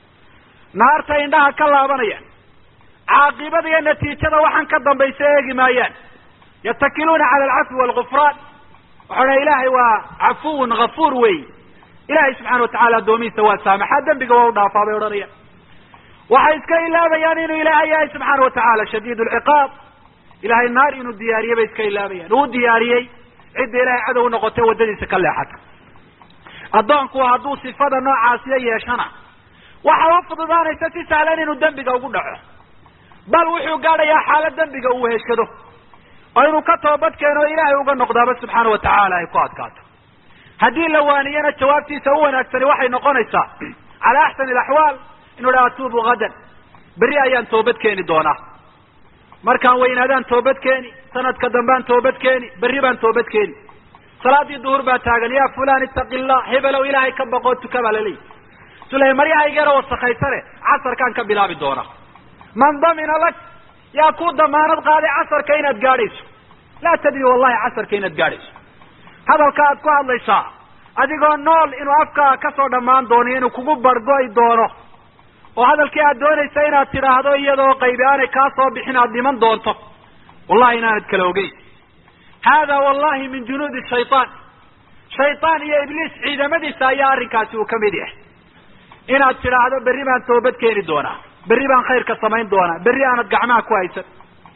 naarta indhaha ka laabanayaan caaqibada iyo natiijada waxaan ka dambaysa eegi maayaan yatakiluuna cala alcafwi waalgufraan waxau dha ilaahay waa cafuwun gafuur wey ilahay subxana watacala addoomihiisa waa saamaxaa dembiga waa u dhaafaa bay odhanayaan waxay iska ilaabayaan inuu ilaahay yahay subxaana watacaala shadiid lciqaab ilahay naar inuu diyaariyey bay iska ilaabayaan uu diyaariyey cidda ilahay cadow noqotay waddadiisa ka leexata addoonku hadduu sifada noocaasiya yeeshana waxa u fududaanaysa si sahlan inuu dembiga ugu dhaco bal wuxuu gaadhayaa xaalad dembiga uu heshado oo inuu ka toobad keeno o ilaahay uga noqdaaba subxaana watacaala ay ku adkaato haddii la waaniyana jawaabtiisa u wanaagsani waxay noqonaysaa cala axsani alaxwaal inuu dha atuubu hadan berri ayaan toobad keeni doonaa markaan weynaadaan toobad keeni sanadka dambaan toobad keeni berri baan toobad keeni salaadii duhur baa taagan ya fulan itaqi llah hebelow ilaahay ka baqoo tuka baa laleeyahy sula maryahaygeera wasakaysane casarkaan ka bilaabi doonaa man damina lak yaa ku damaanad qaaday casarka inaad gaadhayso laa tadri wallahi casarka inaad gaadhayso hadalka aad ku hadlaysaa adigoo nool inuu afkaa kasoo dhammaan doono inuu kugu bargo'i doono oo hadalkii aad doonaysa inaad tidhaahdo iyadoo qaybi aanay kaa soo bixin aad dhiman doonto wallahi inaanad kala ogeyn hada wallahi min junuudi shaytaan shaytaan iyo ibliis ciidamadiisa ayaa arrinkaasi uu kamid yahay inaad tidhaahdo berri baan toobad keeni doonaa berri baan khayrka samayn doonaa berri aanad gacmaha ku haysan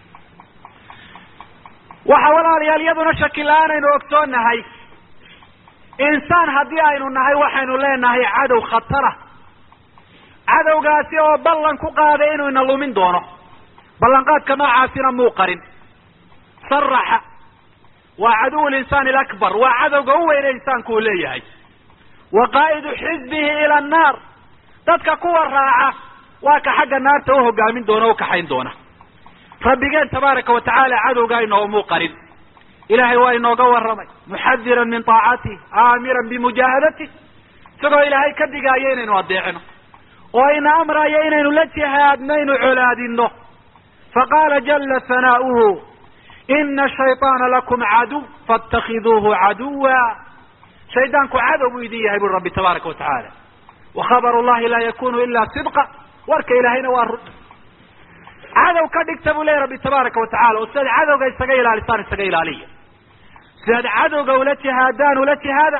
waxa walaalayaal iyaduna shaki la-aan aynu ogsoonnahay insaan haddii aynu nahay waxaynu leenahay cadow khatara cadowgaasi oo ballan ku qaaday inuu ina lumin doono ballanqaadka noocaasina muu qarin saraxa waa caduw linsaan alakbar waa cadowga u weyne insaanku uu leeyahay wa qaa'idu xisbihi ila annaar dadka kuwa raaca waa ka xagga naarta u hogaamin doona o ukaxayn doona rabbigeen tabaaraka wa tacaala cadowgaa inoomuu qarin ilahay waa inooga warramay muxadiran min taacatih aamiran bimujaahadati isagoo ilaahay ka digaayo inaynu adeecino oo ina amrayo inaynu la jihaadnaynu colaadino faqaala jala hanaa'uhu ina shayطaana lakum caduw faاtakiduuhu caduwa shaydaanku cadow buu idin yahay buri rabbi tabaaraka wa tacaala wa khabar llahi laa yakunu ila sidqa warka ilaahayna waa run cadow ka dhigta buu leeyahy rabbi tabaaraka wa tacala oo sidaad cadowga isaga ilaalisaan isaga ilaaliya sidaad cadowga ula jihaadaan ula jihaada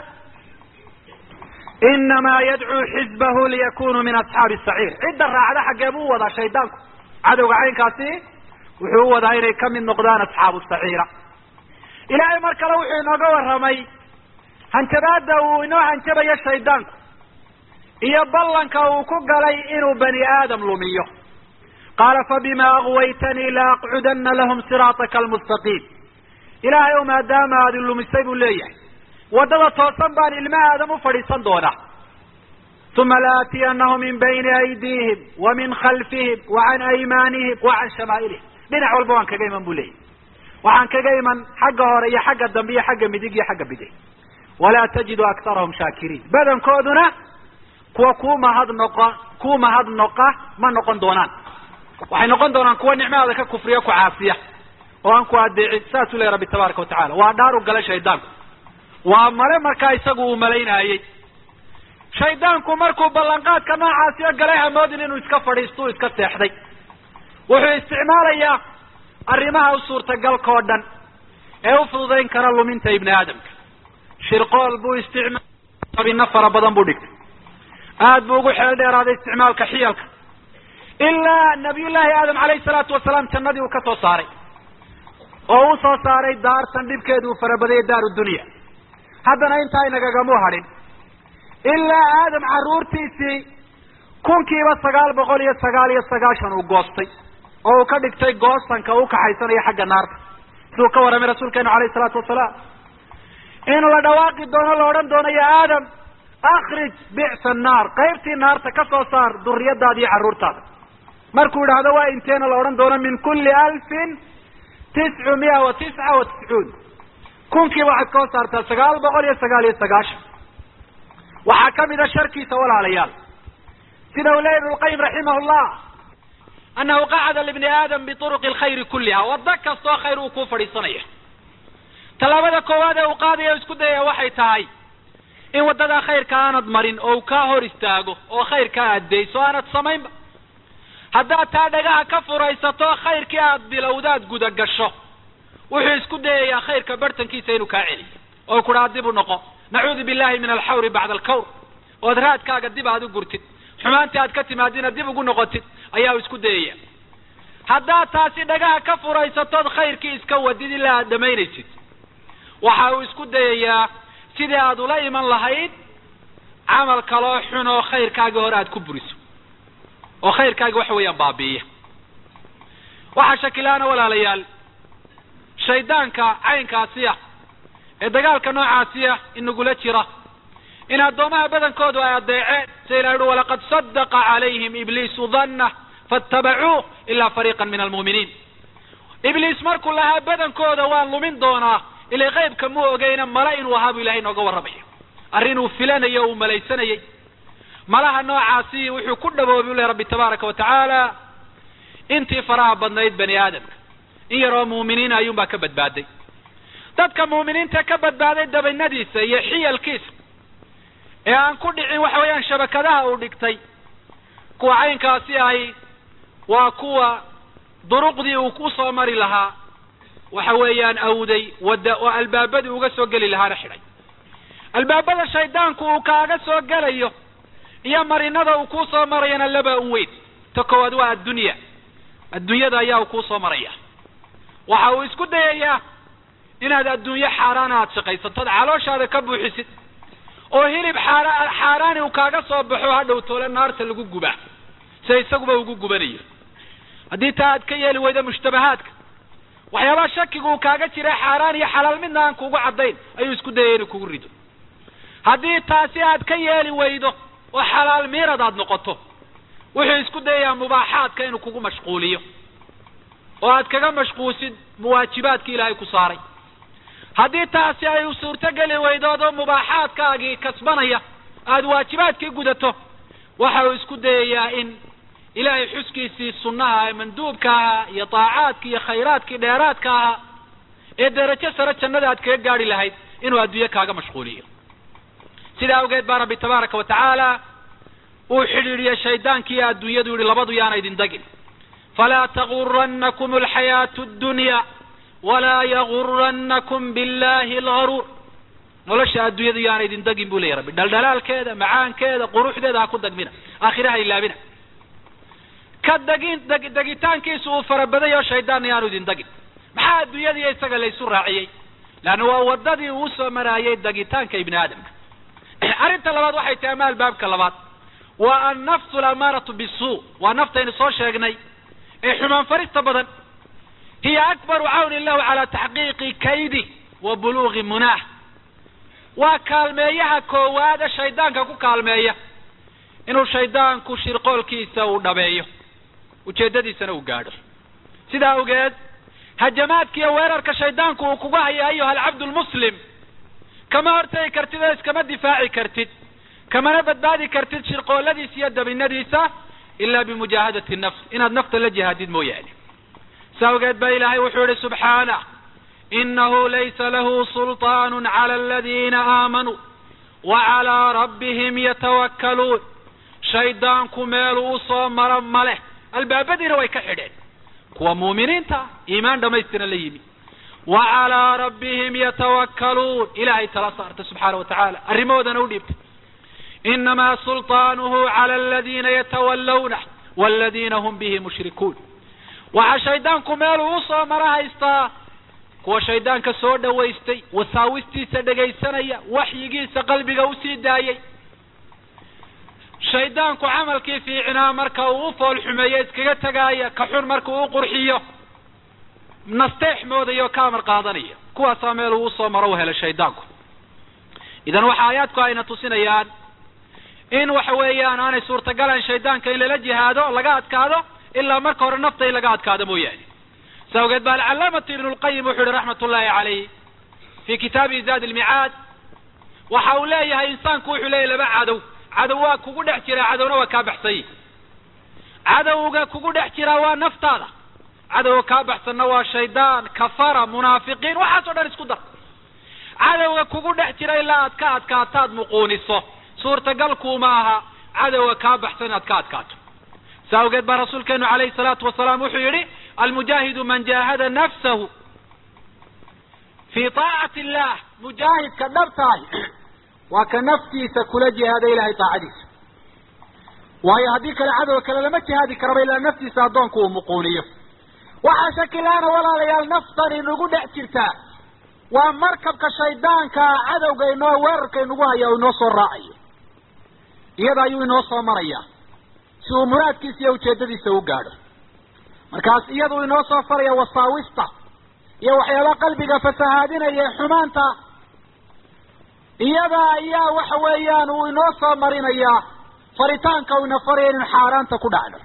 inamaa yadcuu xizbahu liyakunuu min asxaabi saciir cidda raacda xaggee buu u wadaa shaydaanku cadowga caynkaasi wuxuu u wadaa inay kamid noqdaan asxaabu saciira ilaahay mar kale wuxuu inooga warramay hanjabaada uu inoo hanjabayo shaydaanku iyo ballanka uu ku galay inuu bani aadam lumiyo qaala fabima agwaytanii la aqcudana lahum siraataka almustaqiim ilaahay o maadaama aad ilumisay buu leeyahay waddada toosan baan ilma aadam u fadhiisan doonaa uma laatiyanahum min bayni aydiihim wa min khalfihim wa can aymaanihim wa can shamaa'ilihim dhinac walba waan kaga iman bu leeyahy waxaan kaga iman xagga hore iyo xagga dambe iyo xagga midig iyo xagga bidix walaa tajidu aktarahum shaakiriin badankooduna kuwa kuu mahad noqo kuu mahad noqa ma noqon doonaan waxay noqon doonaan kuwa nicmadaada ka kufriya ku caasiya oo aan ku adeecin saasuu lehy rabbi tabaaraka watacala waa dhaaru gala shaydaanku waa male markaa isagu uu malaynaayey shaydaanku markuu ballanqaadka noocaasiyo galay hamoodin inuu iska fadhiisto u iska seexday wuxuu isticmaalayaa arrimaha u suurtagalka oo dhan ee u fududayn kara luminta ibni aadamka shirqool buu isticmaal abina fara badan buu dhigtay aad buu ugu xeel dheeraaday isticmaalka xiyalka ilaa nabiyullaahi aadam calayhi salaatu wasalaam jannadii uu ka soo saaray oo u soo saaray daartan dhibkeedu uu farabadayay daaru dunya haddana intaa inagagamuu hadhin ilaa aadam carruurtiisii kunkiiba sagaal boqol iyo sagaal iyo sagaashan uu goostay oo uu ka dhigtay goosanka u kaxaysanayo xagga naarta siduu ka warramay rasuulkeenu alayhi salaatu wasalaam inuu la dhawaaqi doono la odhan doono ya aadam akrij bicsa annaar qaybtii naarta ka soo saar duriyadaada iyo carruurtaada markuu idhaahdo waa inteena la odhan doono min kulli alfin tiscu miya wa tisca wa tiscuun kunkiiba waxaad ka hos saartaa sagaal boqol iyo sagaal iyo sagaashan waxaa kamid a sharkiisa walaalayaal sida uu leeyahy ibnulqayim raximah llah annahu qacada libni aadam bituruqi alkhayri kulliha waddo kastoo khayr uu kuu fadhiisanaya tallaabada koowaad ee uu qaadaya o isku dayaya waxay tahay in waddadaa khayrka aanad marin oo u kaa hor istaago oo khayrkaa addeyso aanad samaynba haddaad taa dhagaha ka furaysato khayrkii aad bilowdaad guda gasho wuxuu isku dayayaa khayrka bartankiisa inuu kaa celiyo oo kudhaa dib u noqo nacuudu billahi min alxawri bacda alkawr ood raadkaaga dib aad u gurtid xumaantii aad ka timaadina dib ugu noqotid ayaa u isku dayaya haddaad taasi dhagaha ka furaysatood khayrkii iska wadid ilaa aad dhamaynaysid waxa uu isku dayayaa sidii aad ula iman lahayd camal kaloo xun oo khayrkaagii hore aad ku buriso oo khayrkaagi waxa weeyaan baabi'iya waxaa shakilaana walaalayaal shaydaanka caynkaasiya ee dagaalka noocaasiya inagula jira in addoomaha badankoodu ay adeeceen sida ilahi uhi walaqad sadaqa calayhim ibliisu danna faatabacuuh ilaa fariiqan min almu'miniin ibliis markuu lahaa badankooda waan lumin doonaa ilay qaybka mu ogeyna mala inuu ahaa buu ilahay inooga warramaya arrin uu filanayo o uu malaysanayay malaha noocaasi wuxuu ku dhaboobay u leh rabbi tabaaraka wa tacaala intii faraha badnayd bani aadamka in yaroo muuminiin ayuunbaa ka badbaaday dadka muuminiinta ka badbaaday dabaynadiisa iyo xiyalkiisa ee aan ku dhicin waxa weeyaan shabakadaha uu dhigtay kuwa caynkaasi ahi waa kuwa duruqdii uu ku soo mari lahaa waxa weeyaan awday wadda oo albaabadii uga soo geli lahaana xidhay albaabada shaydaanku uu kaaga soo gelayo iyo marinada uu kuu soo marayana laba un weyn ta koowaad waa addunya addunyada ayaa uu kuu soo maraya waxa uu isku dayayaa inaad adduunyo xaaraana aad shaqaysatood calooshaada ka buuxisid oo hilib xaara xaaraani uu kaaga soo baxo hadhow toole naarta lagu gubaa sida isaguba ugu gubanayo haddii taa aad ka yeeli weydo mushtabahaadka waxyaabaha shakiga uu kaaga jira xaaraan iyo xalaal midna aan kugu caddayn ayuu isku dayaya inuu kugu rido haddii taasi aad ka yeeli weydo oo xalaal miirad aad noqoto wuxuu isku dayayaa mubaaxaadka inuu kugu mashquuliyo oo aad kaga mashquulsid muwaajibaadkii ilaahay ku saaray haddii taasi ay suurtogeli weydoodoo mubaaxaadkaagii kasbanaya aada waajibaadkii gudato waxa uu isku dayayaa in ilaahay xuskiisii sunnaha ee manduubka ahaa iyo daacaadkii iyo khayraadkii dheeraadka ahaa ee derajo sare jannada aad kaga gaari lahayd inuu adduunye kaaga mashquuliyo sidaa awgeed baa rabbi tabaaraka wa tacaala uu xidhiidhiyey shaydaankii adduunyadu yihi labadu yaana idin degin falaa taguranakum alxayaatu addunya walaa yaguranakum billahi algaruur nolosha adduunyadu yaana idin degin buu leeyahy rabbi dhaldhalaalkeeda macaankeeda quruxdeeda ha ku degmina aakhiraha ilaabina ka degin deg degitaankiisu uu farabaday oo shaydaanna yaanu idin degin maxaa adduunyadiiyo isaga laysu raaciyey leanna waa waddadii uu soo maraayay degitaanka ibni aadamka arrinta labaad waxay tahay ama albaabka labaad waa annafsu alamaaratu bisuu waa naftaynu soo sheegnay ee xumaan farista badan hiya akbaru cawni lahu calaa taxqiiqi kaydi wa buluugi munaah waa kaalmeeyaha koowaada shaydaanka ku kaalmeeya inuu shaydaanku shirqoolkiisa uu dhabeeyo ujeeddadiisana uu gaadho sidaa awgeed hajamaadka iyo weerarka shaydaanku uu kugu haya ayuha alcabdu lmuslim kama hortegi kartid oo iskama difaaci kartid kamana badbaadi kartid shirqooladiisa iyo dabinadiisa ilaa bimujaahadati nafs inaad nafta la jihaadid mooyaane sa awgeed ba ilaahay wuxuu yihi subxaanah inahu laysa lahu sulطaan cala aladiina aamanuu wa calaa rabbihim yatawakkaluun shaydaanku meelu u soo maro maleh albaabadiina way ka xidheen kuwa muuminiinta iimaan dhamaystiran la yimi wa calaa rabbihim yatawakkaluun ilaahay tala saarta subxaana wa tacaala arrimahoodana u dhiibtay inamaa sulطaanuhu cala aladiina yatawallawna waladiina hum bihi mushrikuun waxaa shaydaanku meeluu usoo mara haystaa kuwa shaydaanka soo dhawaystay wasaawistiisa dhegaysanaya waxyigiisa qalbiga usii daayay shaydaanku camalkii fiicnaa marka uu u fool xumeeyo iskaga tegaaya ka xun marka uu u qurxiyo nasteex moodayo o ka amar qaadanaya kuwaasaa meel uu usoo maro u helay shaydaanku idan waxa aayaadku ayna tusinayaan in waxa weeyaan aanay suurtagalan shaydaanka in lala jihaado laga adkaado ilaa marka hore nafta in laga adkaado mooyaane sa awgeed ba alcalaamatu ibnu lqayim wuxu uhi raxmat ullahi calayh fi kitaabihi zaad ilmicaad waxa uu leeyahay insaanku wuxuu leeyahy laba cadow cadow waa kugu dhex jiraa cadowna waa kaa baxsany cadowga kugu dhex jiraa waa naftaada cadowga kaa baxsanna waa shaydaan kafara munaafiqiin waxaas o dhan isku dar cadowga kugu dhex jira ilaa aad ka adkaataad muquuniso suurtagalkuuma aha cadowga kaa baxsan inaad ka adkaato sa awgeed baa rasuulkeenu calayhi salaatu wasalaam wuxuu yihi almujaahidu man jaahada nafsahu fi taacati illah mujaahidka dhabtahay waa ka naftiisa kula jihaada ilahay taacadiisa waayo haddii kale cadowga kale lama jihaadi karaba ilaa naftiisa addoonku uu muquuniyo waxaa shakilaana walaalayaal naftan inagu dhex jirtaa waa markabka shaydaanka cadowga inoo weerarka inagu haya inoo soo raacayo iyada ayuu inoo soo maraya si uu muraadkiisa iyo ujeedadiisa u gaadho markaas iyadu inoo soo faraya wasaawista iyo waxyaaba qalbiga fasahaadinaya ee xumaanta iyada ayaa waxa weeyaan uu inoo soo marinayaa faritaanka uu ina faraya inu xaaraanta ku dhacno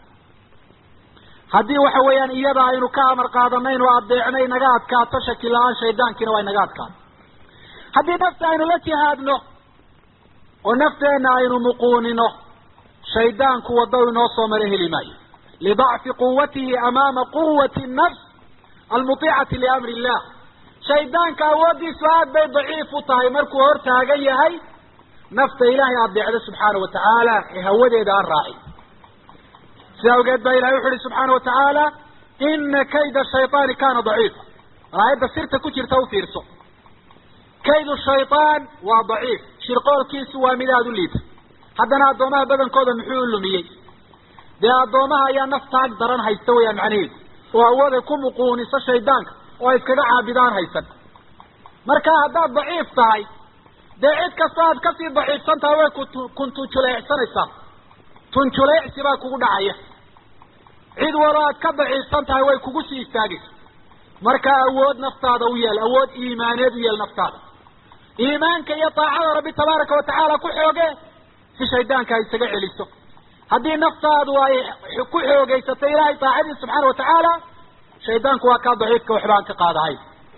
haddii waxa weeyaan iyada aynu ka amar qaadanaynu adeecno inaga adkaato shaki la-aan shaydaankiina waa inaga adkaato haddii nafta aynu la jihaadno oo nafteenna aynu muquunino shaydaanku waddo inoo soo maro heli maayo lidacfi quwatihi amaama quwati nafs almutiicati liamri illah shaydaanka awooddiisu aad bay daciif u tahay markuu hor taagan yahay nafta ilaahay adeecda subxaana wa tacaala ee hawadeeda aan raacin sida awgeed baa ilahay wuxu uhi subxaana wa tacaala ina kayda shayطaani kana daciifa aayadda sirta ku jirta u fiirso kaydu shayطaan waa daciif shirqoolkiisu waa mid aada u liita haddana addoomaha badankooda muxuu u lumiyey dee addoomaha ayaa naftaag daran haysta weyaan macnaheedu oo awooday ku muquuniso shaydaanka oo ay iskaga caabidaan haysan marka haddaad daciif tahay dee cid kasta aad kasii daciifsan tahay way ku kuntujuleecsanaysaa tunjuleecsi baa kugu dhacaya cid walo aad ka daciifsan tahay way kugu sii istaagaysa marka awood naftaada u yeel awood iimaaneed u yeel naftaada iimaanka iyo taacada rabbi tabaaraka watacaala ku xooge si shaydaanka ay isaga celiso haddii naftaadu ay ku xoogaysato ilaahay taacadiisa subxaana watacaala shaydaanku waa kaa daciifka waxba aan ka qaadahay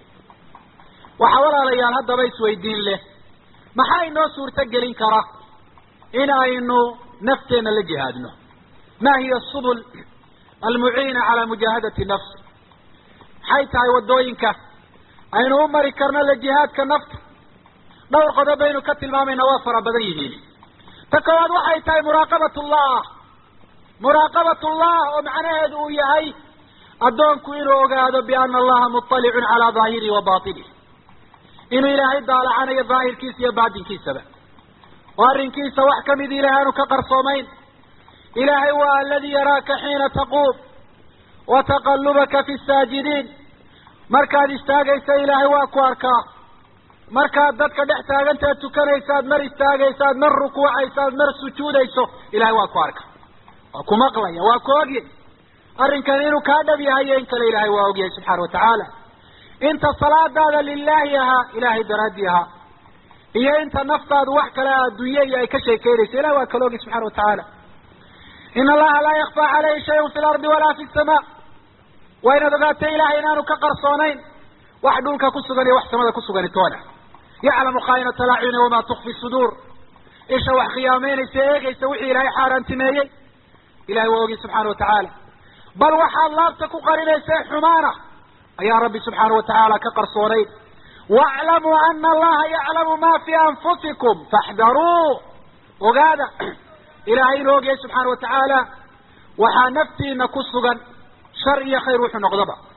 waxaa walaalayaal haddaba isweydiin leh maxaa inoo suurto gelin kara in aynu nafteenna la jihaadno ma hiya subul almuciina calaa mujaahadati nafs maxay tahay waddooyinka aynu u mari karno la jihaadka nafta dhowr qodob baynu ka tilmaamayna waa fara badan yihiin ta koowaad waxay tahay muraaqabat ullah muraaqabat ullah oo macnaheedu uu yahay addoonku inuu ogaado biana allaha muطalicun calaa daahirihi wa baطinihi inuu ilaahay daalacanayo daahirkiisa iyo baatinkiisaba oo arrinkiisa wax kamid ilahay aanu ka qarsoomayn ilaahay waa aladi yaraaka xiina taquum wa taqalubaka fi saajidiin markaad istaagaysa ilaahay waa ku arkaa markaad dadka dhex taagantaad tukanaysaad mar istaagaysaad mar rukuucaysaad mar sujuudayso ilahay waa ku arka waa ku maqlaya waa ku ogyay arrinkan inuu kaa dhab yahay iyo in kale ilahay waa ogyahay subxaana watacaala inta salaadaada lilaahi ahaa ilaahay daraaddii ahaa iyo inta naftaadu wax kale adduunye iyo ay ka sheekeynayso ilahi waa kala ogay subxana watacaala in allaha laa yakfaa caleyhi shayun fi lardi walaa fi samaa waa inaad ogaatay ilahay inaanu ka qarsoonayn wax dhulka ku sugan iyo wax samada ku sugani toona yaclamu khaa'inata alacyuni wamaa tukfi suduur isha wax khiyaameynaysa eegaysa wixii ilaahay xaaraantimeeyey ilahay waa ogi subxaana watacaala bal waxaad laabta ku qarinaysa xumaana ayaa rabbi subxaana watacaala ka qarsoonayn waaclamuu ana allaha yaclamu ma fi anfusikum faxdaruu ogaada ilaahay inuu ogyahay subxaana watacaala waxaa naftiina ku sugan shar iyo khayr wuxuu noqdaba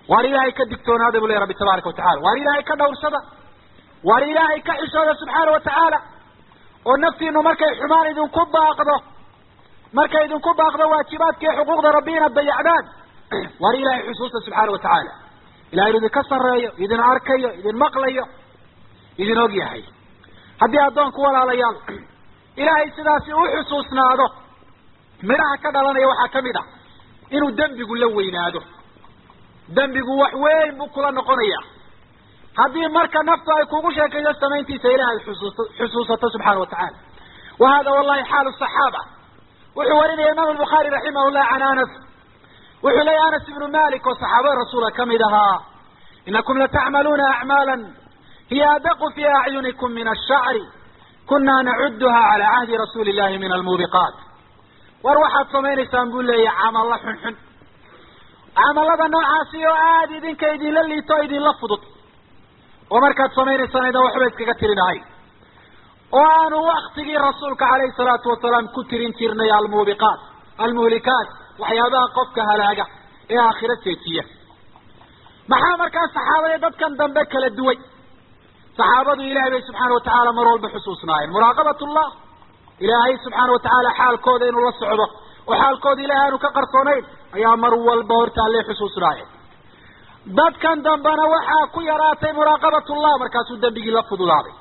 waar ilaahay ka digtoonaada bu ley rabbi tabaaraka watacala waar ilaahay ka dhawrsada waar ilaahay ka xishooda subxaana wa tacaala oo naftiinu markay xumaan idinku baaqdo markay idinku baaqdo waajibaadka iyo xuquuqda rabbi inaad dayacdaan waar ilaahay xusuusta subxaana wa tacaala ilahay inu idinka sarreeyo idin arkayo idin maqlayo idin og yahay haddii addoonku walaalayaal ilaahay sidaasi u xusuusnaado midhaha ka dhalanaya waxaa ka mid ah inuu dembigu la weynaado dembigu wax weyn buu kula noqonaya haddii marka naftu ay kugu sheekayso samayntiisa ilahay xusuusto xusuusato subxaana wa tacaala wa hada wallahi xaalu saxaaba wuxuu warinaya imaam albukhaari raximah llah can anas wuxuu leeyahy anas ibnu malik oo saxaabada rasuula kamid ahaa inakum latacmaluuna acmaala hiya adaqu fi acyunikum min ashacri kuna nacuduha cala cahdi rasuuli illahi min almuubiqaat war waxaad samaynaysaan buu leeyahy camalla xunxun camalada noocaasi oo aada idinka idinla liito o idinla fudud oo markaad samaynaysaan idan waxba iskaga tirinahay oo aanu waktigii rasuulka calayhi salaatu wasalaam ku tirin jirnay almuubiqaat almuhlikaat waxyaabaha qofka halaaga ee aakhiro seejiya maxaa markaa saxaabada dadkan dambe kala duway saxaabadu ilahay bay subxaana watacaala mar walba xusuusnaayeen muraaqabat llah ilaahay subxaana watacaala xaalkooda inuu la socdo oo xaalkooda ilahay aanu ka qarsoonayn ayaa mar walba horta alle xusuusnaayeen dadkan dambena waxaa ku yaraatay muraaqabatullah markaasuu dembigii la fududaaday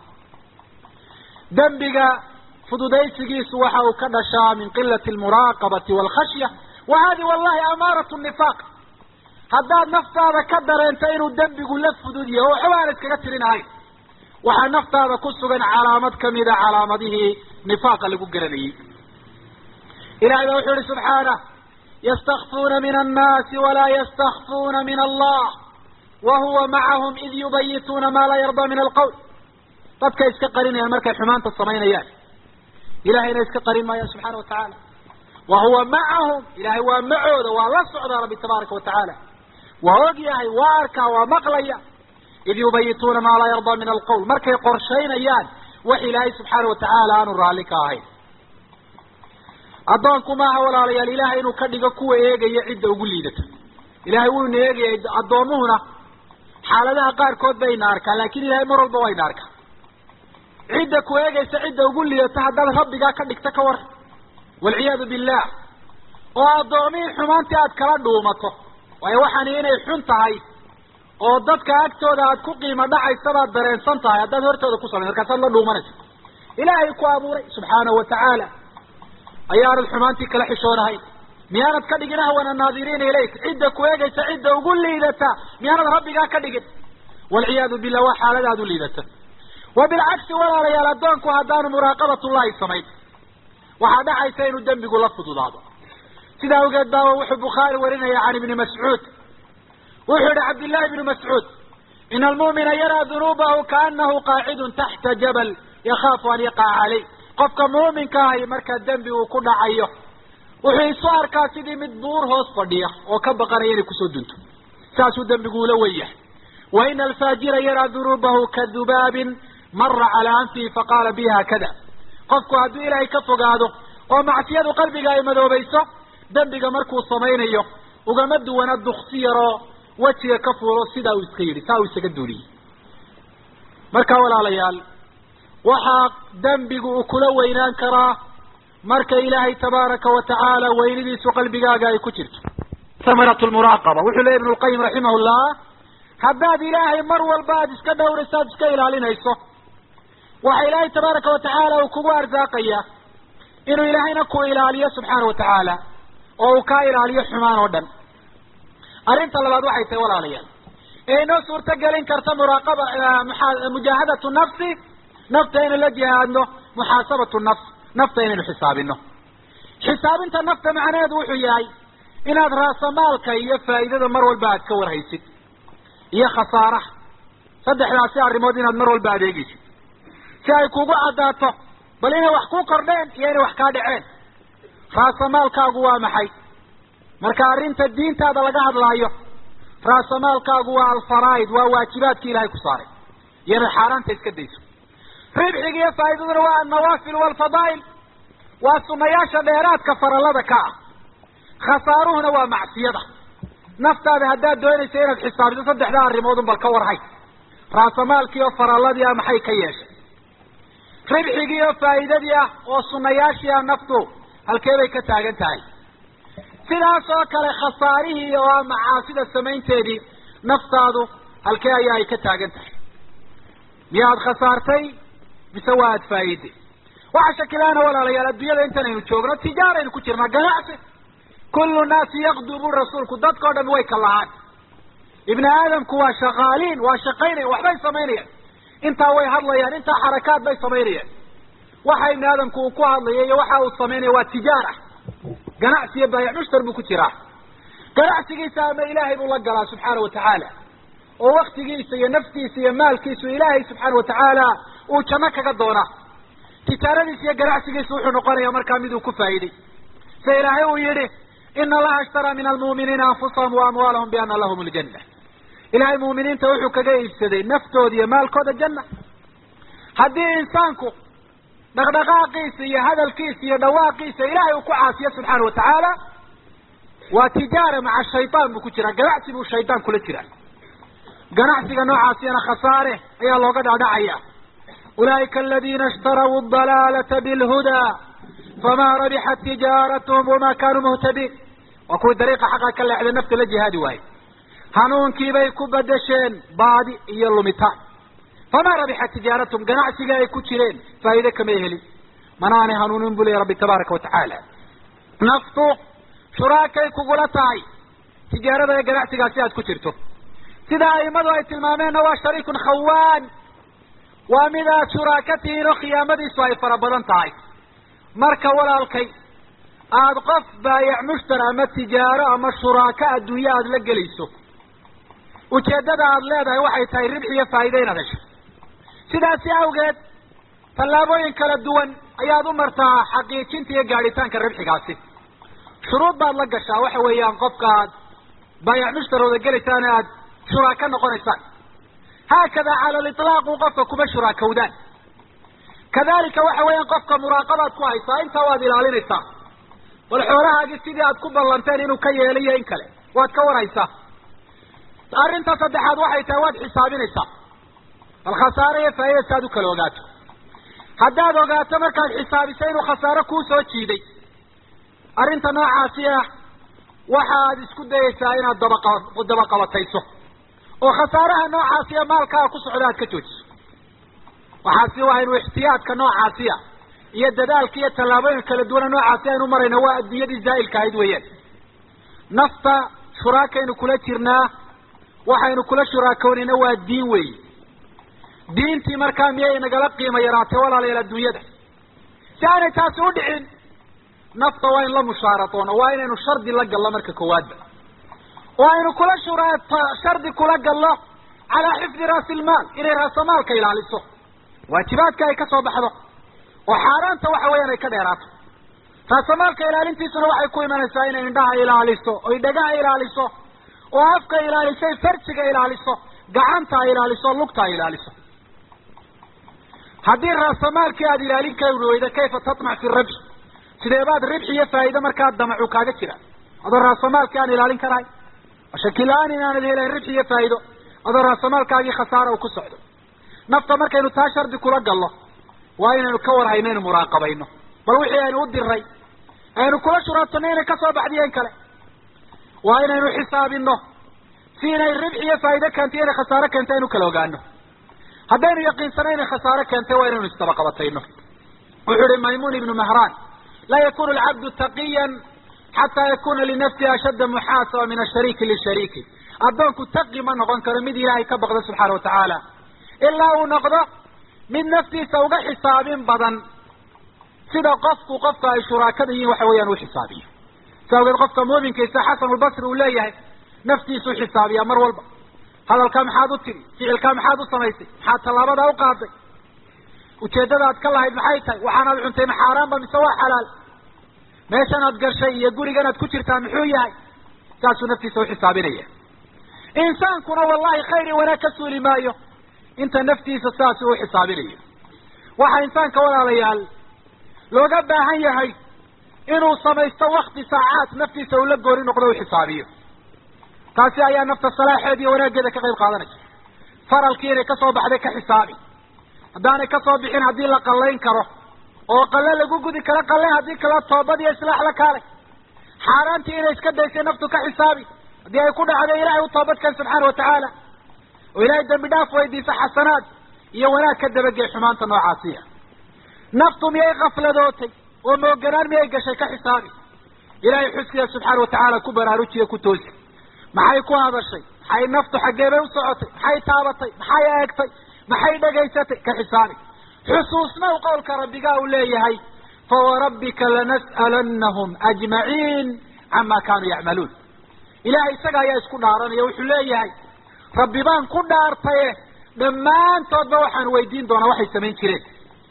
dembiga fududaysigiisu waxa uu ka dhashaa min qilati almuraaqabati waalkhashya wa hadi wallahi amaaratu nifaaq haddaad naftaada ka dareento inuu dembigu la fudud yahay oo waxba aan iskaga tirinahayn waxaa naftaada ku sugan calaamad kamida calaamadihii nifaaqa lagu garanayey ilahay baa wuxuu ihi subxaanah ystakfuuna min annaasi walaa ystakfuuna min allah wa huwa macahum id yubayituuna maa laa yarda min alqawl dadka iska qarinayaan markay xumaanta samaynayaan ilahayna iska qarin maayaan subxaana wa tacaala wa huwa macahum ilahay waa macooda waa la socdaa rabbi tabaaraka wa tacaala waa og yahay waa arkaa waa maqlaya id yubayituuna maa laa yarda min alqawl markay qorshaynayaan wax ilaahay subxaana wa tacaala aanu raalli ka ahayn addoonku maaha walaalayaal ilahay inuu ka dhigo kuwa eegaya cidda ugu liidata ilahay wuuna eegayay addoomuhuna xaaladaha qaarkood bayna arkaa laakin ilahay mar walba wayna arkaa cidda ku eegaysa cidda ugu liidata haddaad rabbigaa ka dhigto ka war walciyaadu billah oo addoomihii xumaantii aad kala dhuumato waayo waxaani inay xun tahay oo dadka agtooda aad ku qiimo dhacaysa baad dareensan tahay haddaad hortooda ku samayn markaasaad la dhuumanaysa ilaahay ku abuuray subxaanahu wa tacaala ayaanad xumaantii kala xishoonahay miyaanad ka dhigin ahwana naadiriina ilayk cidda ku eegaysa cidda ugu liidata miyaanad rabbigaa ka dhigin walciyaadu billah waa xaaladaad u liidata wa bilcagsi walaalayaal addoonku haddaanu muraaqabatullahi samayn waxaa dhacaysa inuu dembigu la fududaado sidaa awgeed baaba wuxuu bukhaari warinaya can ibni mascuud wuxuu yihi cabdillahi ibnu mascuud ina almu'mina yaraa dunuubahu kaanahu qaacidun taxta jabal yakaafu an yaqaca caleyh qofka muuminka ahi markaa dembi uu ku dhacayo wuxuu isu arkaa sidii mid buur hoos fadhiya oo ka baqanaya inay kusoo dunto saasuu dembigu ula wen yahay wa ina alfaajira yaraa dunuubahu ka dubaabin mara calaa anfihi faqaala bi haakada qofku hadduu ilaahay ka fogaado oo macsiyadu qalbiga ay madoobayso dembiga markuu samaynayo ugama duwana duksi yaroo wejiga ka fuulo sidaa uu iska yidhi saa uu isaga duuliyey marka walaalayaal waxaa dembigu uu kula weynaan karaa marka ilaahay tabaaraka wa tacaala weynidiisu qalbigaaga ay ku jirto samaratu lmuraaqaba wuxuu leey ibnu lqayim raximah llah haddaad ilaahay mar walba aada iska dhowrayso aada iska ilaalinayso waxa ilaahay tabaaraka wa tacaala uu kugu arsaaqaya inuu ilaahayna ku ilaaliyo subxaana wa tacaala oo uu kaa ilaaliyo xumaan oo dhan arrinta labaad waxay tahay walaalayaal ee inoo suurto gelin karta muraaqaba mujaahadatu nafsi nafta inaynu la jihaadno muxaasabatu nafs nafta inaynu xisaabino xisaabinta nafta macnaheedu wuxuu yahay inaad raasamaalka iyo faa'iidada mar walba aad ka warhaysid iyo khasaaraha saddexdaasi arrimood inaad mar walba adeegaysid si ay kugu caddaato bal inay wax ku kordheen iyo inay wax kaa dhaceen raasamaalkaagu waa maxay marka arrinta diintaada laga hadlaayo raasamaalkaagu waa alfaraa'id waa waajibaadkii ilahay ku saaray iyo inaad xaaraanta iska dayso ribxiga iyo faa'iidaduna waa annawaafil waalfadaa'il waa sunayaasha dheeraadka farallada ka ah khasaaruhuna waa macsiyada naftaada haddaad doonaysa inaad xisaabiso saddexdaa arrimoodun bal ka warhay raasamaalkii oo faralladii ah maxay ka yeeshay ribxigii oo faa'iidadii ah oo sunayaashii ah naftu halkee bay ka taagan tahay sidaas oo kale khasaarihii oo ah macaasida samaynteedii naftaadu halkee ayaa ay ka taagan tahay miyaad khasaartay mise waa aad faa'iiday waxa shakilaana walaalayaal adduunyada intan aynu joogno tijaaraynu ku jirnaa ganacsi kullu naasi yaqdu buri rasuulku dadka o dhami way ka lahaan ibni aadamku waa shaqaaliin waa shaqaynaya waxbay samaynayaan intaa way hadlayaan intaa xarakaad bay samaynayaan waxa ibni aadamku uu ku hadlaya iyo waxa uu samaynaya waa tijaara ganacsi iyo baayac mushtar buu ku jiraa ganacsigiisa ama ilaahay buu la galaa subxaana watacaala oo waktigiisa iyo naftiisa iyo maalkiisu ilaahay subxaana watacaala uu janno kaga doonaa tijaaradiisa iyo ganacsigiisa wuxuu noqonaya markaa miduu ku faa'iiday sida ilaahay uu yihi ina allaha ishtaraa min almu'miniina anfusahum wa amwaalahum biana lahum aljanna ilahay mu'miniinta wuxuu kaga iibsaday naftooda iyo maalkooda janna haddii insaanku dhaqdhaqaaqiisa iyo hadalkiisa iyo dhawaaqiisa ilahay uu ku caasiyo subxaana watacaala waa tijaara maca shaytaan buu ku jiraa ganacsi buu shaydaan kula jiraa ganacsiga noocaasiyana khasaare ayaa looga dhacdhacaya ulaa'ika aladina ishtaraw adalaalata bilhudaa famaa rabixat tijaaratuhum wamaa kaanuu muhtadiin waa kuwii dariiqa xaqa ka leexday nafta la jihaadi waaye hanuunkiibay ku bedesheen baadi iyo lumitaan famaa rabixat tijaaratuhum ganacsiga ay ku jireen faa'iide kamay helin manaanay hanuunin bu leya rabbi tabaaraka watacaala naftu shuraakay kugula tahay tijaarada ee ganacsigaasi aad ku jirto sida aimadu ay tilmaameenna waa shariikun khawaan waa mid aad shuraaka tihiin oo khiyaamadiisu ay fara badan tahay marka walaalkay aada qof baayac mushtar ama tijaaro ama shuraako adduunye aada la gelayso ujeeddada aada leedahay waxay tahay ribx iyo faa'iide inaad hesho sidaasi awgeed tallaabooyin kala duwan ayaad u martaa xaqiijinta iyo gaadhitaanka ribxigaasi shuruud baad la gashaa waxa weeyaan qofka aad baayac mushtarooda gelaysaan aad shuraako noqonaysaan haakada cala aliطlaaq u qofka kuma shuraakowdaan kadalika waxa weeyaan qofka muraaqabaad ku haysaa intaa waad ilaalinaysaa bal xoolahaagii sidii aad ku ballanteen inuu ka yeeliyo in kale waad ka warhaysaa arrinta saddexaad waxay tahay waad xisaabinaysaa bal khasaare iyo faa'iida si aad u kala ogaato haddaad ogaato markaad xisaabiso inuu khasaare kuu soo jiiday arrinta noocaasi ah waxaad isku dayaysaa inaad dabaqa dabaqabatayso oo khasaaraha noocaasiya maalkaaga ku socda aad ka joojiso waxaasi waa inu ixtiyaadka noocaasiya iyo dadaalka iyo tallaabooyinka kala duwana noocaasi aynu marayna waa adduunyadii zaa'ilka ahayd weeyaan nafta shuraakaynu kula jirnaa waxaynu kula shuraakownayna waa diin weeyi diintii markaa miyay nagala qiimo yaraatay walaalayaal adduunyada si aanay taasi u dhicin nafta waa in la mushaaradoona waa inaynu shardi la gallo marka koowaadba oo aynu kula shuraato shardi kula gallo calaa xifdi raasilmaal inay raasamaalka ilaaliso waajibaadka ay ka soo baxdo oo xaaraanta waxa weeyaan ay ka dheeraato raasamaalka ilaalintiisuna waxay ku imanaysaa inay indhaha ilaaliso oy dhagaha ilaaliso oo afka ilaalisay farjiga ilaaliso gacanta ay ilaaliso lugta ay ilaaliso haddii raasamaalkii aada ilaalin kari weyda kayfa tatmac fi rabx sidee baad ribxi iyo faa'iide markaa damacu kaaga jira adoo raasamaalkii aan ilaalin karahay shakila-aan inaanad helayn ribxi iyo faa'iido adoo raasamaalkaagii khasaara uu ku socdo nafta markaynu taa shardi kula gallo waa inaynu ka warhayno inu muraaqabayno bal wixii aynu u diray aynu kula shuraatano inay kasoo baxdiyo in kale waa inaynu xisaabino si inay ribxi iyo faa'iide keentay inay khasaaro keentay aynu kala ogaano haddaynu yaqiinsano inay khasaaro keentay waa inaynu isdabaqabatayno wuxuu ihi maymuun ibnu mahraan laa yakunu alcabdu taqiyan xataa yakuna linafsihi ashadda muxaasaba min ashariiki lishariiki addoonku taqi ma noqon karo mid ilaahay ka baqda subxaana watacaala ilaa uu noqdo mid naftiisa uga xisaabin badan sida qofku qofka ay shuraakada yihiin waxa weeyaan u xisaabiyo si awgeed qofka muuminkiisa xasanulbasri uu leeyahay naftiisuu xisaabiyaa mar walba hadalkaa maxaad u tiri ficilkaa maxaad u samaysay maxaad tallaabadaa u qaaday ujeeddadaad ka lahayd maxay tahay waxaanaad cuntay ma xaaraanba mise waa xalaal meeshanaad gashay iyo guriganaad ku jirtaa muxuu yahay saasuu naftiisa uxisaabinaya insaankuna wallahi khayr iyo wanaag ka suuli maayo inta naftiisa saasi u xisaabinayo waxaa insaanka walaalayaal looga baahan yahay inuu samaysto wakti saacaad naftiisa uu la gooni noqdo u xisaabiyo taasi ayaa nafta salaaxeed iyo wanaaggeeda ka qayb qaadanaysa faralkii inay kasoo baxday ka xisaabi haddaanay kasoo bixin haddii la qallayn karo oo qalle lagu gudi karo qalle haddii kala toobad iyo islaax la kaalay xaaraantii inay iska daysay naftu ka xisaabi haddii ay ku dhacday ilahay u toobadkan subxaana watacaala oo ilaahay dambi dhaaf weydiisa xasanaad iyo wanaag ka dabagey xumaanta noocaasiya naftu miyay kafladootay oo mooganaan miyay gashay ka xisaabi ilaahay xuskiya subxaana watacaala ku baraarujiya ku toosi maxay ku hadashay maxay naftu xaggee bay u socotay maxay taabatay maxay eegtay maxay dhegaysatay ka xisaabi xusuusnaw qowlka rabbigaa uu leeyahay fawarabbika lanas'alannahum ajmaciin cama kaanuu yacmaluun ilahay isaga ayaa isku dhaaranaya wuxuu leeyahay rabbi baan ku dhaartaye dhammaantoodba waxaan weydiin doonaa waxay samayn jireen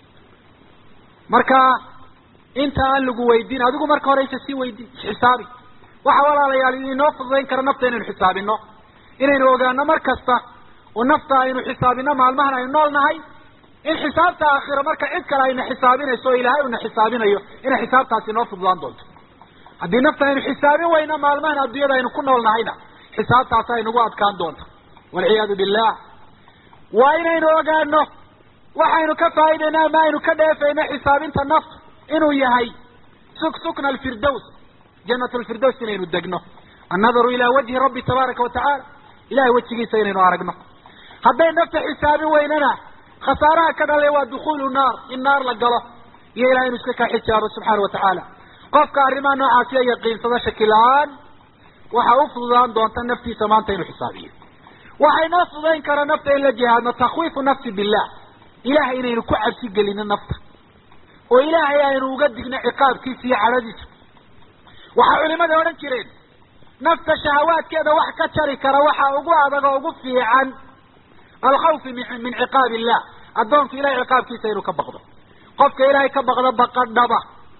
marka inta aan lagu weydiin adigu marka hore isa sii weydiin xisaabi waxa walaalayaal inoo fududayn kara nafta inaynu xisaabino inaynu ogaano mar kasta oo nafta aynu xisaabino maalmahan aynu nool nahay in xisaabta aakhira marka cid kale ayna xisaabinayso o ilaahay una xisaabinayo inay xisaabtaasi inoo fududaan doonto haddii nafta aynu xisaabin weyno maalmahan adduunyada aynu ku nool nahayna xisaabtaasi aynugu adkaan doonto walciyaadu billah waa inaynu ogaano waxaynu ka faa'iidayna ama aynu ka dheefayno xisaabinta nafta inuu yahay suk sukna alfirdows janat lfirdows inaynu degno annadaru ilaa wajhi rabbi tabaaraka watacaala ilahay wejigiisa inaynu aragno hadday nafta xisaabin weynana khasaaraha ka dhalay waa dukhuulu naar in naar la galo iyo ilahay inu iska kaa xijaabo subxaana watacaala qofka arrimaha noocaasiya yaqiinsada shaki la-aan waxa u fududaan doonta naftiisa maanta inuu xisaabiyo waxay noo fududayn karaa nafta in la jihaadno takwiifu nafsi billah ilahay inaynu ku cabsi gelino nafta oo ilaahay aynu uga digno ciqaabkiisa iyo cadhadiisa waxaa culimada odhan jireen nafta shahawaadkeeda wax ka jari kara waxa ugu adag oo ugu fiican alkhawfi min ciqaab illah addoonku ilahay ciqaabkiisa inuu ka baqdo qofka ilaahay ka baqdo baqadhaba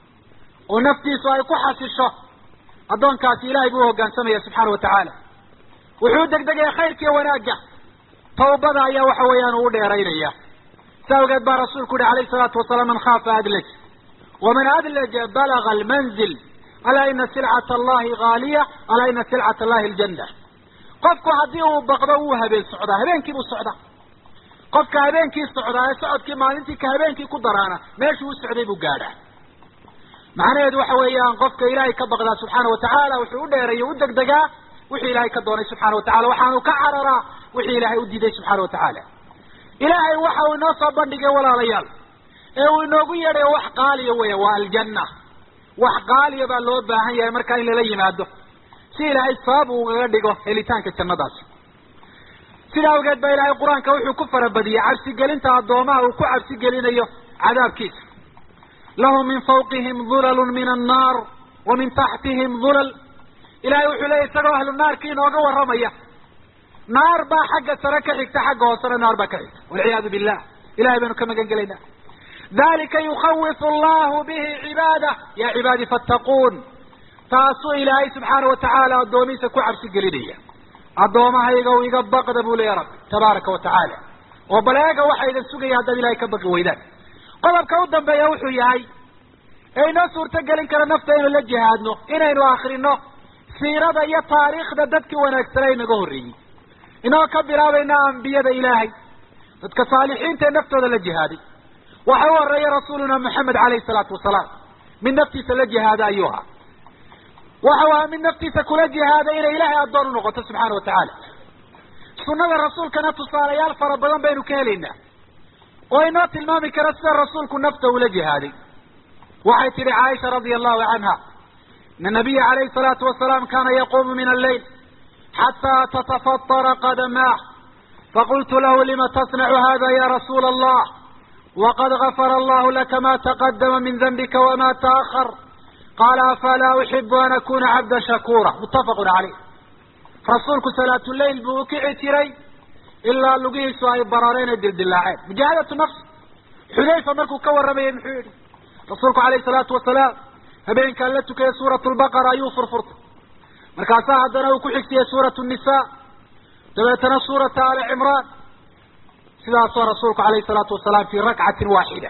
oo naftiisu ay ku xasisho addoonkaasi ilahay buu hoggaansamaya subxaana watacaala wuxuu degdegaya khayrkiiyo wanaagga tawbada ayaa waxa weeyaan uu u dheeraynaya sa awgeed baa rasuulku uhi alayhi salaatu wasalaam man khaafa adlaj waman adlaja balaga almanzil alaa ina silcata allahi haaliya alaa ina silcata allahi aljanna qofku haddii uu baqdo wuu habeen socdaa habeenkii buu socdaa qofka habeenkii socdaa ee socodkii maalintii ka habeenkii ku daraana meeshuu u socday buu gaadhaa macnaheedu waxa weeyaan qofka ilaahay ka baqdaa subxaana watacaala wuxuu u dheereeyo u degdegaa wixii ilaahay ka doonay subxana watacala waxaanu ka cararaa wixii ilaahay u diiday subxaana watacaala ilaahay waxa uu inoo soo bandhigay walaalayaal ee uu inoogu yeedhayo wax qaaliya weya waa aljanna wax qaaliya baa loo baahan yahay markaa in lala yimaado si ilaahay sabab uu ugaga dhigo helitaanka jannadaasi sida awgeed baa ilaahay qur-aanka wuxuu ku farabadiyey cabsigelinta addoomaha uu ku cabsigelinayo cadaabkiisa lahum min fawqihim dulalun min annaar wa min taxtihim dulal ilahay wuxuu leeyay isagoo ahlu naarki inooga warramaya naar baa xagga sare ka xigta xagga hoosena naar baa ka xigta walciyaadu billah ilahay baynu ka magan gelaynaa dalika yukawifu allahu bihi cibaadah ya cibaadi fattaquun taasuu ilaahay subxaana watacaala addoomihiisa ku cabsi gelinaya addoomahayga u iga baqda buu leeya rabbi tabaaraka wa tacaala oo bal eega waxa idin sugaya haddaad ilahay ka baqi weydaan qodobka u dambeeya wuxuu yahay ee inoo suurto gelin kara nafta inaynu la jihaadno inaynu akrino siirada iyo taariikhda dadkii wanaagsanaa inaga horreeyey inoo ka bilaabayna ambiyada ilaahay dadka saalixiinta ee naftooda la jihaaday waxa u horeeya rasuuluna maxamed caleyhi salaatu wasalaam mid naftiisa la jihaada ayuu ahaa waxa u ahaa mid naftiisa kula jihaada inay ilaahay addoon u noqoto subxaana watacaala sunnada rasuulkana tusaalayaal fara badan baynu ka helaynaa oo inoo tilmaami kara sida rasuulku nafta ula jihaaday waxay tidhi caaisha radia allahu canha ina nabiya calayhi salaatu wasalaam kana yaquumu min alleyl xataa tatafatara qadamaah faqultu lahu lima tasnacu hada ya rasuula allah waqad gafara allahu laka ma taqadama min danbika wama taahar qaala afalaa uxibu an akuna cabda shakuura muttafaqun caleyh rasuulku salaatuleyl buu ukici jiray ilaa lugihiisu ay barareen ee dildilaaceen mujaahadatu nafs xudayfa markuu ka warramayay muxuu yihi rasuulku calayhi salaatu wasalaam habeenkaan la tukayay suurat lbaqara ayuu furfurtay markaasaa haddana uu ku xigtiyey suurat nisa dabeetana suurata ali cimraan sidaasoo rasuulku calayhi salaatu wasalaam fii rakcatin waaxida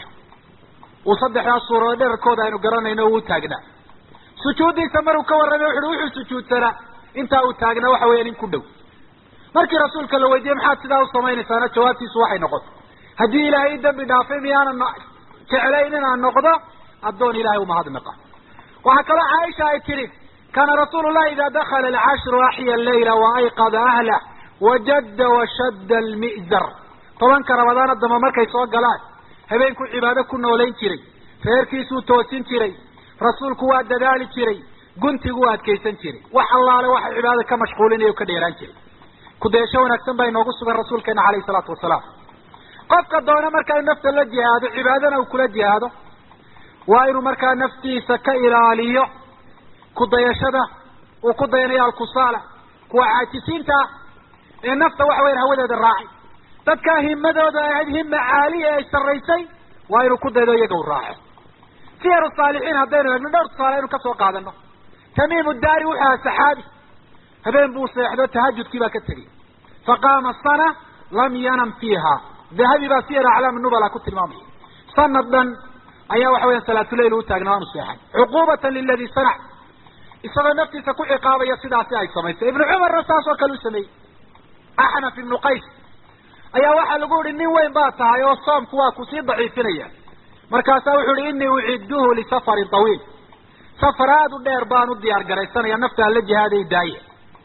uu saddexdaas suuradood dherarkooda aynu garanayno uu taagnaa sujuuddiisa maruu ka warramay wuxu uhi wuxuu sujuudsanaa intaa uu taagna waxa weeyaan in ku dhow markii rasuulka la weydiiyey maxaad sidaa u samaynaysaana jawaabtiisu waxay noqotay haddii ilaahay i dambi dhaafay miyaanan jeclayn inaan noqdo addoon ilahay umahadnaqa waxaa kaloo caaisha ay tidhi kaana rasuulu llahi idaa dakala alcashru axya allayla wa ayqada ahlah wajadda washadda almi'zar tobanka rabadaana damba markay soo galaan habeenkuu cibaado ku noolayn jiray reerkiisuu toosin jiray rasuulku waa dadaali jiray guntigu waa adkaysan jiray wax allaale waxa cibaadada ka mashquulinaya o ka dheeraan jiray kudeesho wanaagsan baa inoogu sugan rasuulkeena calayhi salaatu wasalaam qofka doona markaa inu nafta la jihaado cibaadana uu kula jihaado waa inuu markaa naftiisa ka ilaaliyo kudayashada uu ku dayanayo alkusaala kuwa caajisiinta ah ee nafta waxa weyan hawadeeda raacay dadkaa himadooda ahayd hima caaliya ay sarraysay waa inuu ku daydo iyaga u raaco siyaru saalixiin haddaynu eegno dhowr tusaale aynu kasoo qaadano tamiimu daari wuxuu aha saxaabi habeen buu seexdo tahajudkii baa ka tegey faqaama sana lam yanam fiiha dahabi baa siyar aclaam nubala ku tilmaamaya sanad dhan ayaa waxa weyan salaatuleyl u taagna waanu seexan cuqubatan liladi sanac isagoo naftiisa ku ciqaabaya sidaasi ay samaysay ibnu cumarna saas oo kale u sameeyey axnaf ibnu qays ayaa waxaa lagu yihi nin weyn baa tahay oo soomku waa kusii daciifinaya markaasaa wuxuu ihi inii ucidduhu lisafarin tawiil safar aada u dheer baan u diyaar garaysanaya naftaan la jihaaday daaye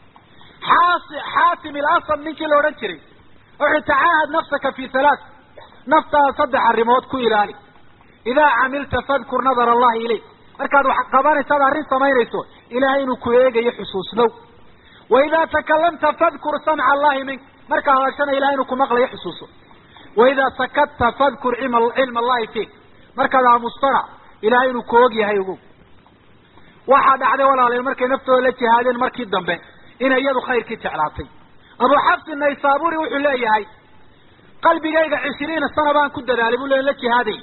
xaasi xaatim ilasam ninkii la odhan jiray wuxuu tacaahad nafsaka fi halaath naftaada saddex arrimood ku ilaali idaa camilta fadkur nadar allahi ilayk markaad wax qabanaysaad arrin samaynayso ilahay inuu ku eegayo xusuusnow wa idaa takalamta fadkur samca allahi mink markaa hadashana ilahay inuu ku maqlayo xusuuso wa idaa sakadta fadkur cilma allahi fiik markaad aamustana ilahay inuu ku og yahay ogow waxaa dhacday walaalayaal markay naftooda la jihaadeen markii dambe inay iyadu khayrkii jeclaatay abu xabsi naysaburi wuxuu leeyahay qalbigayga cishiriina sana baan ku dadaalay buu le la jihaaday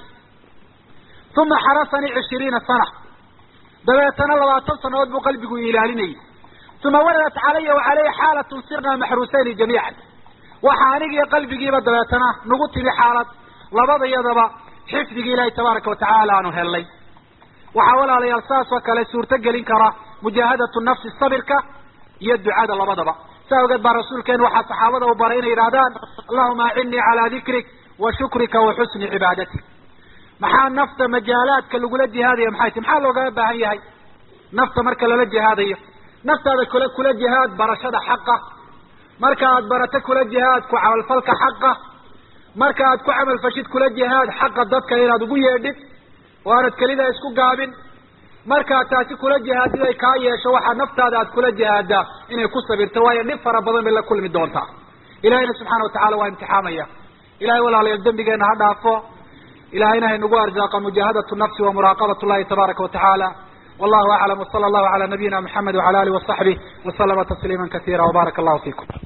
uma xarasanii cishiriina sana dabeetana labaatan sanadood buu qalbigu ilaalinayay uma waradat calaya wacaleyhi xaalatun sirnaa maxruusayni jamiican waxa anigiiyo qalbigiiba dabeetana nagu timi xaalad labadayadaba xifdigii ilaahi tabaaraka watacaala aanu helnay waxaa walaalayaal saas oo kale suurto gelin kara mujaahadatu nafsi sabirka iyo ducada labadaba saa ogeed baa rasuulkeenu waxaa saxaabada u baray inay yidhahdaan allahuma acinnii calaa dikrik wa shukrika wa xusni cibaadatik maxaa nafta majaalaadka lagula jihaadaya maxay ti maxaa loogaga baahan yahay nafta marka lala jihaadayo naftaada kula kula jihaad barashada xaqa marka aad barato kula jihaad ku camalfalka xaqa marka aad ku camalfashid kula jihaad xaqa dadka inaad ugu yeedhid oo aanad kelida isku gaabin markaad taasi kula jihaadid ay kaa yeesho waxaa naftaada aad kula jihaaddaa inay ku sabirto waayo dhib fara badan bay la kulmi doontaa ilahayna subxaana watacala waa imtixaamaya ilahay walaalayaal dembigeena ha dhaafo ilahayna haynagu arzaaqa mujaahadatu nafsi wa muraaqabat llahi tabaaraka watacaala wallahu aclam wsala allahu cala nabiyina muxamed wacala alih wasaxbih waslama tasliima kasiira wbaaraka allahu fikum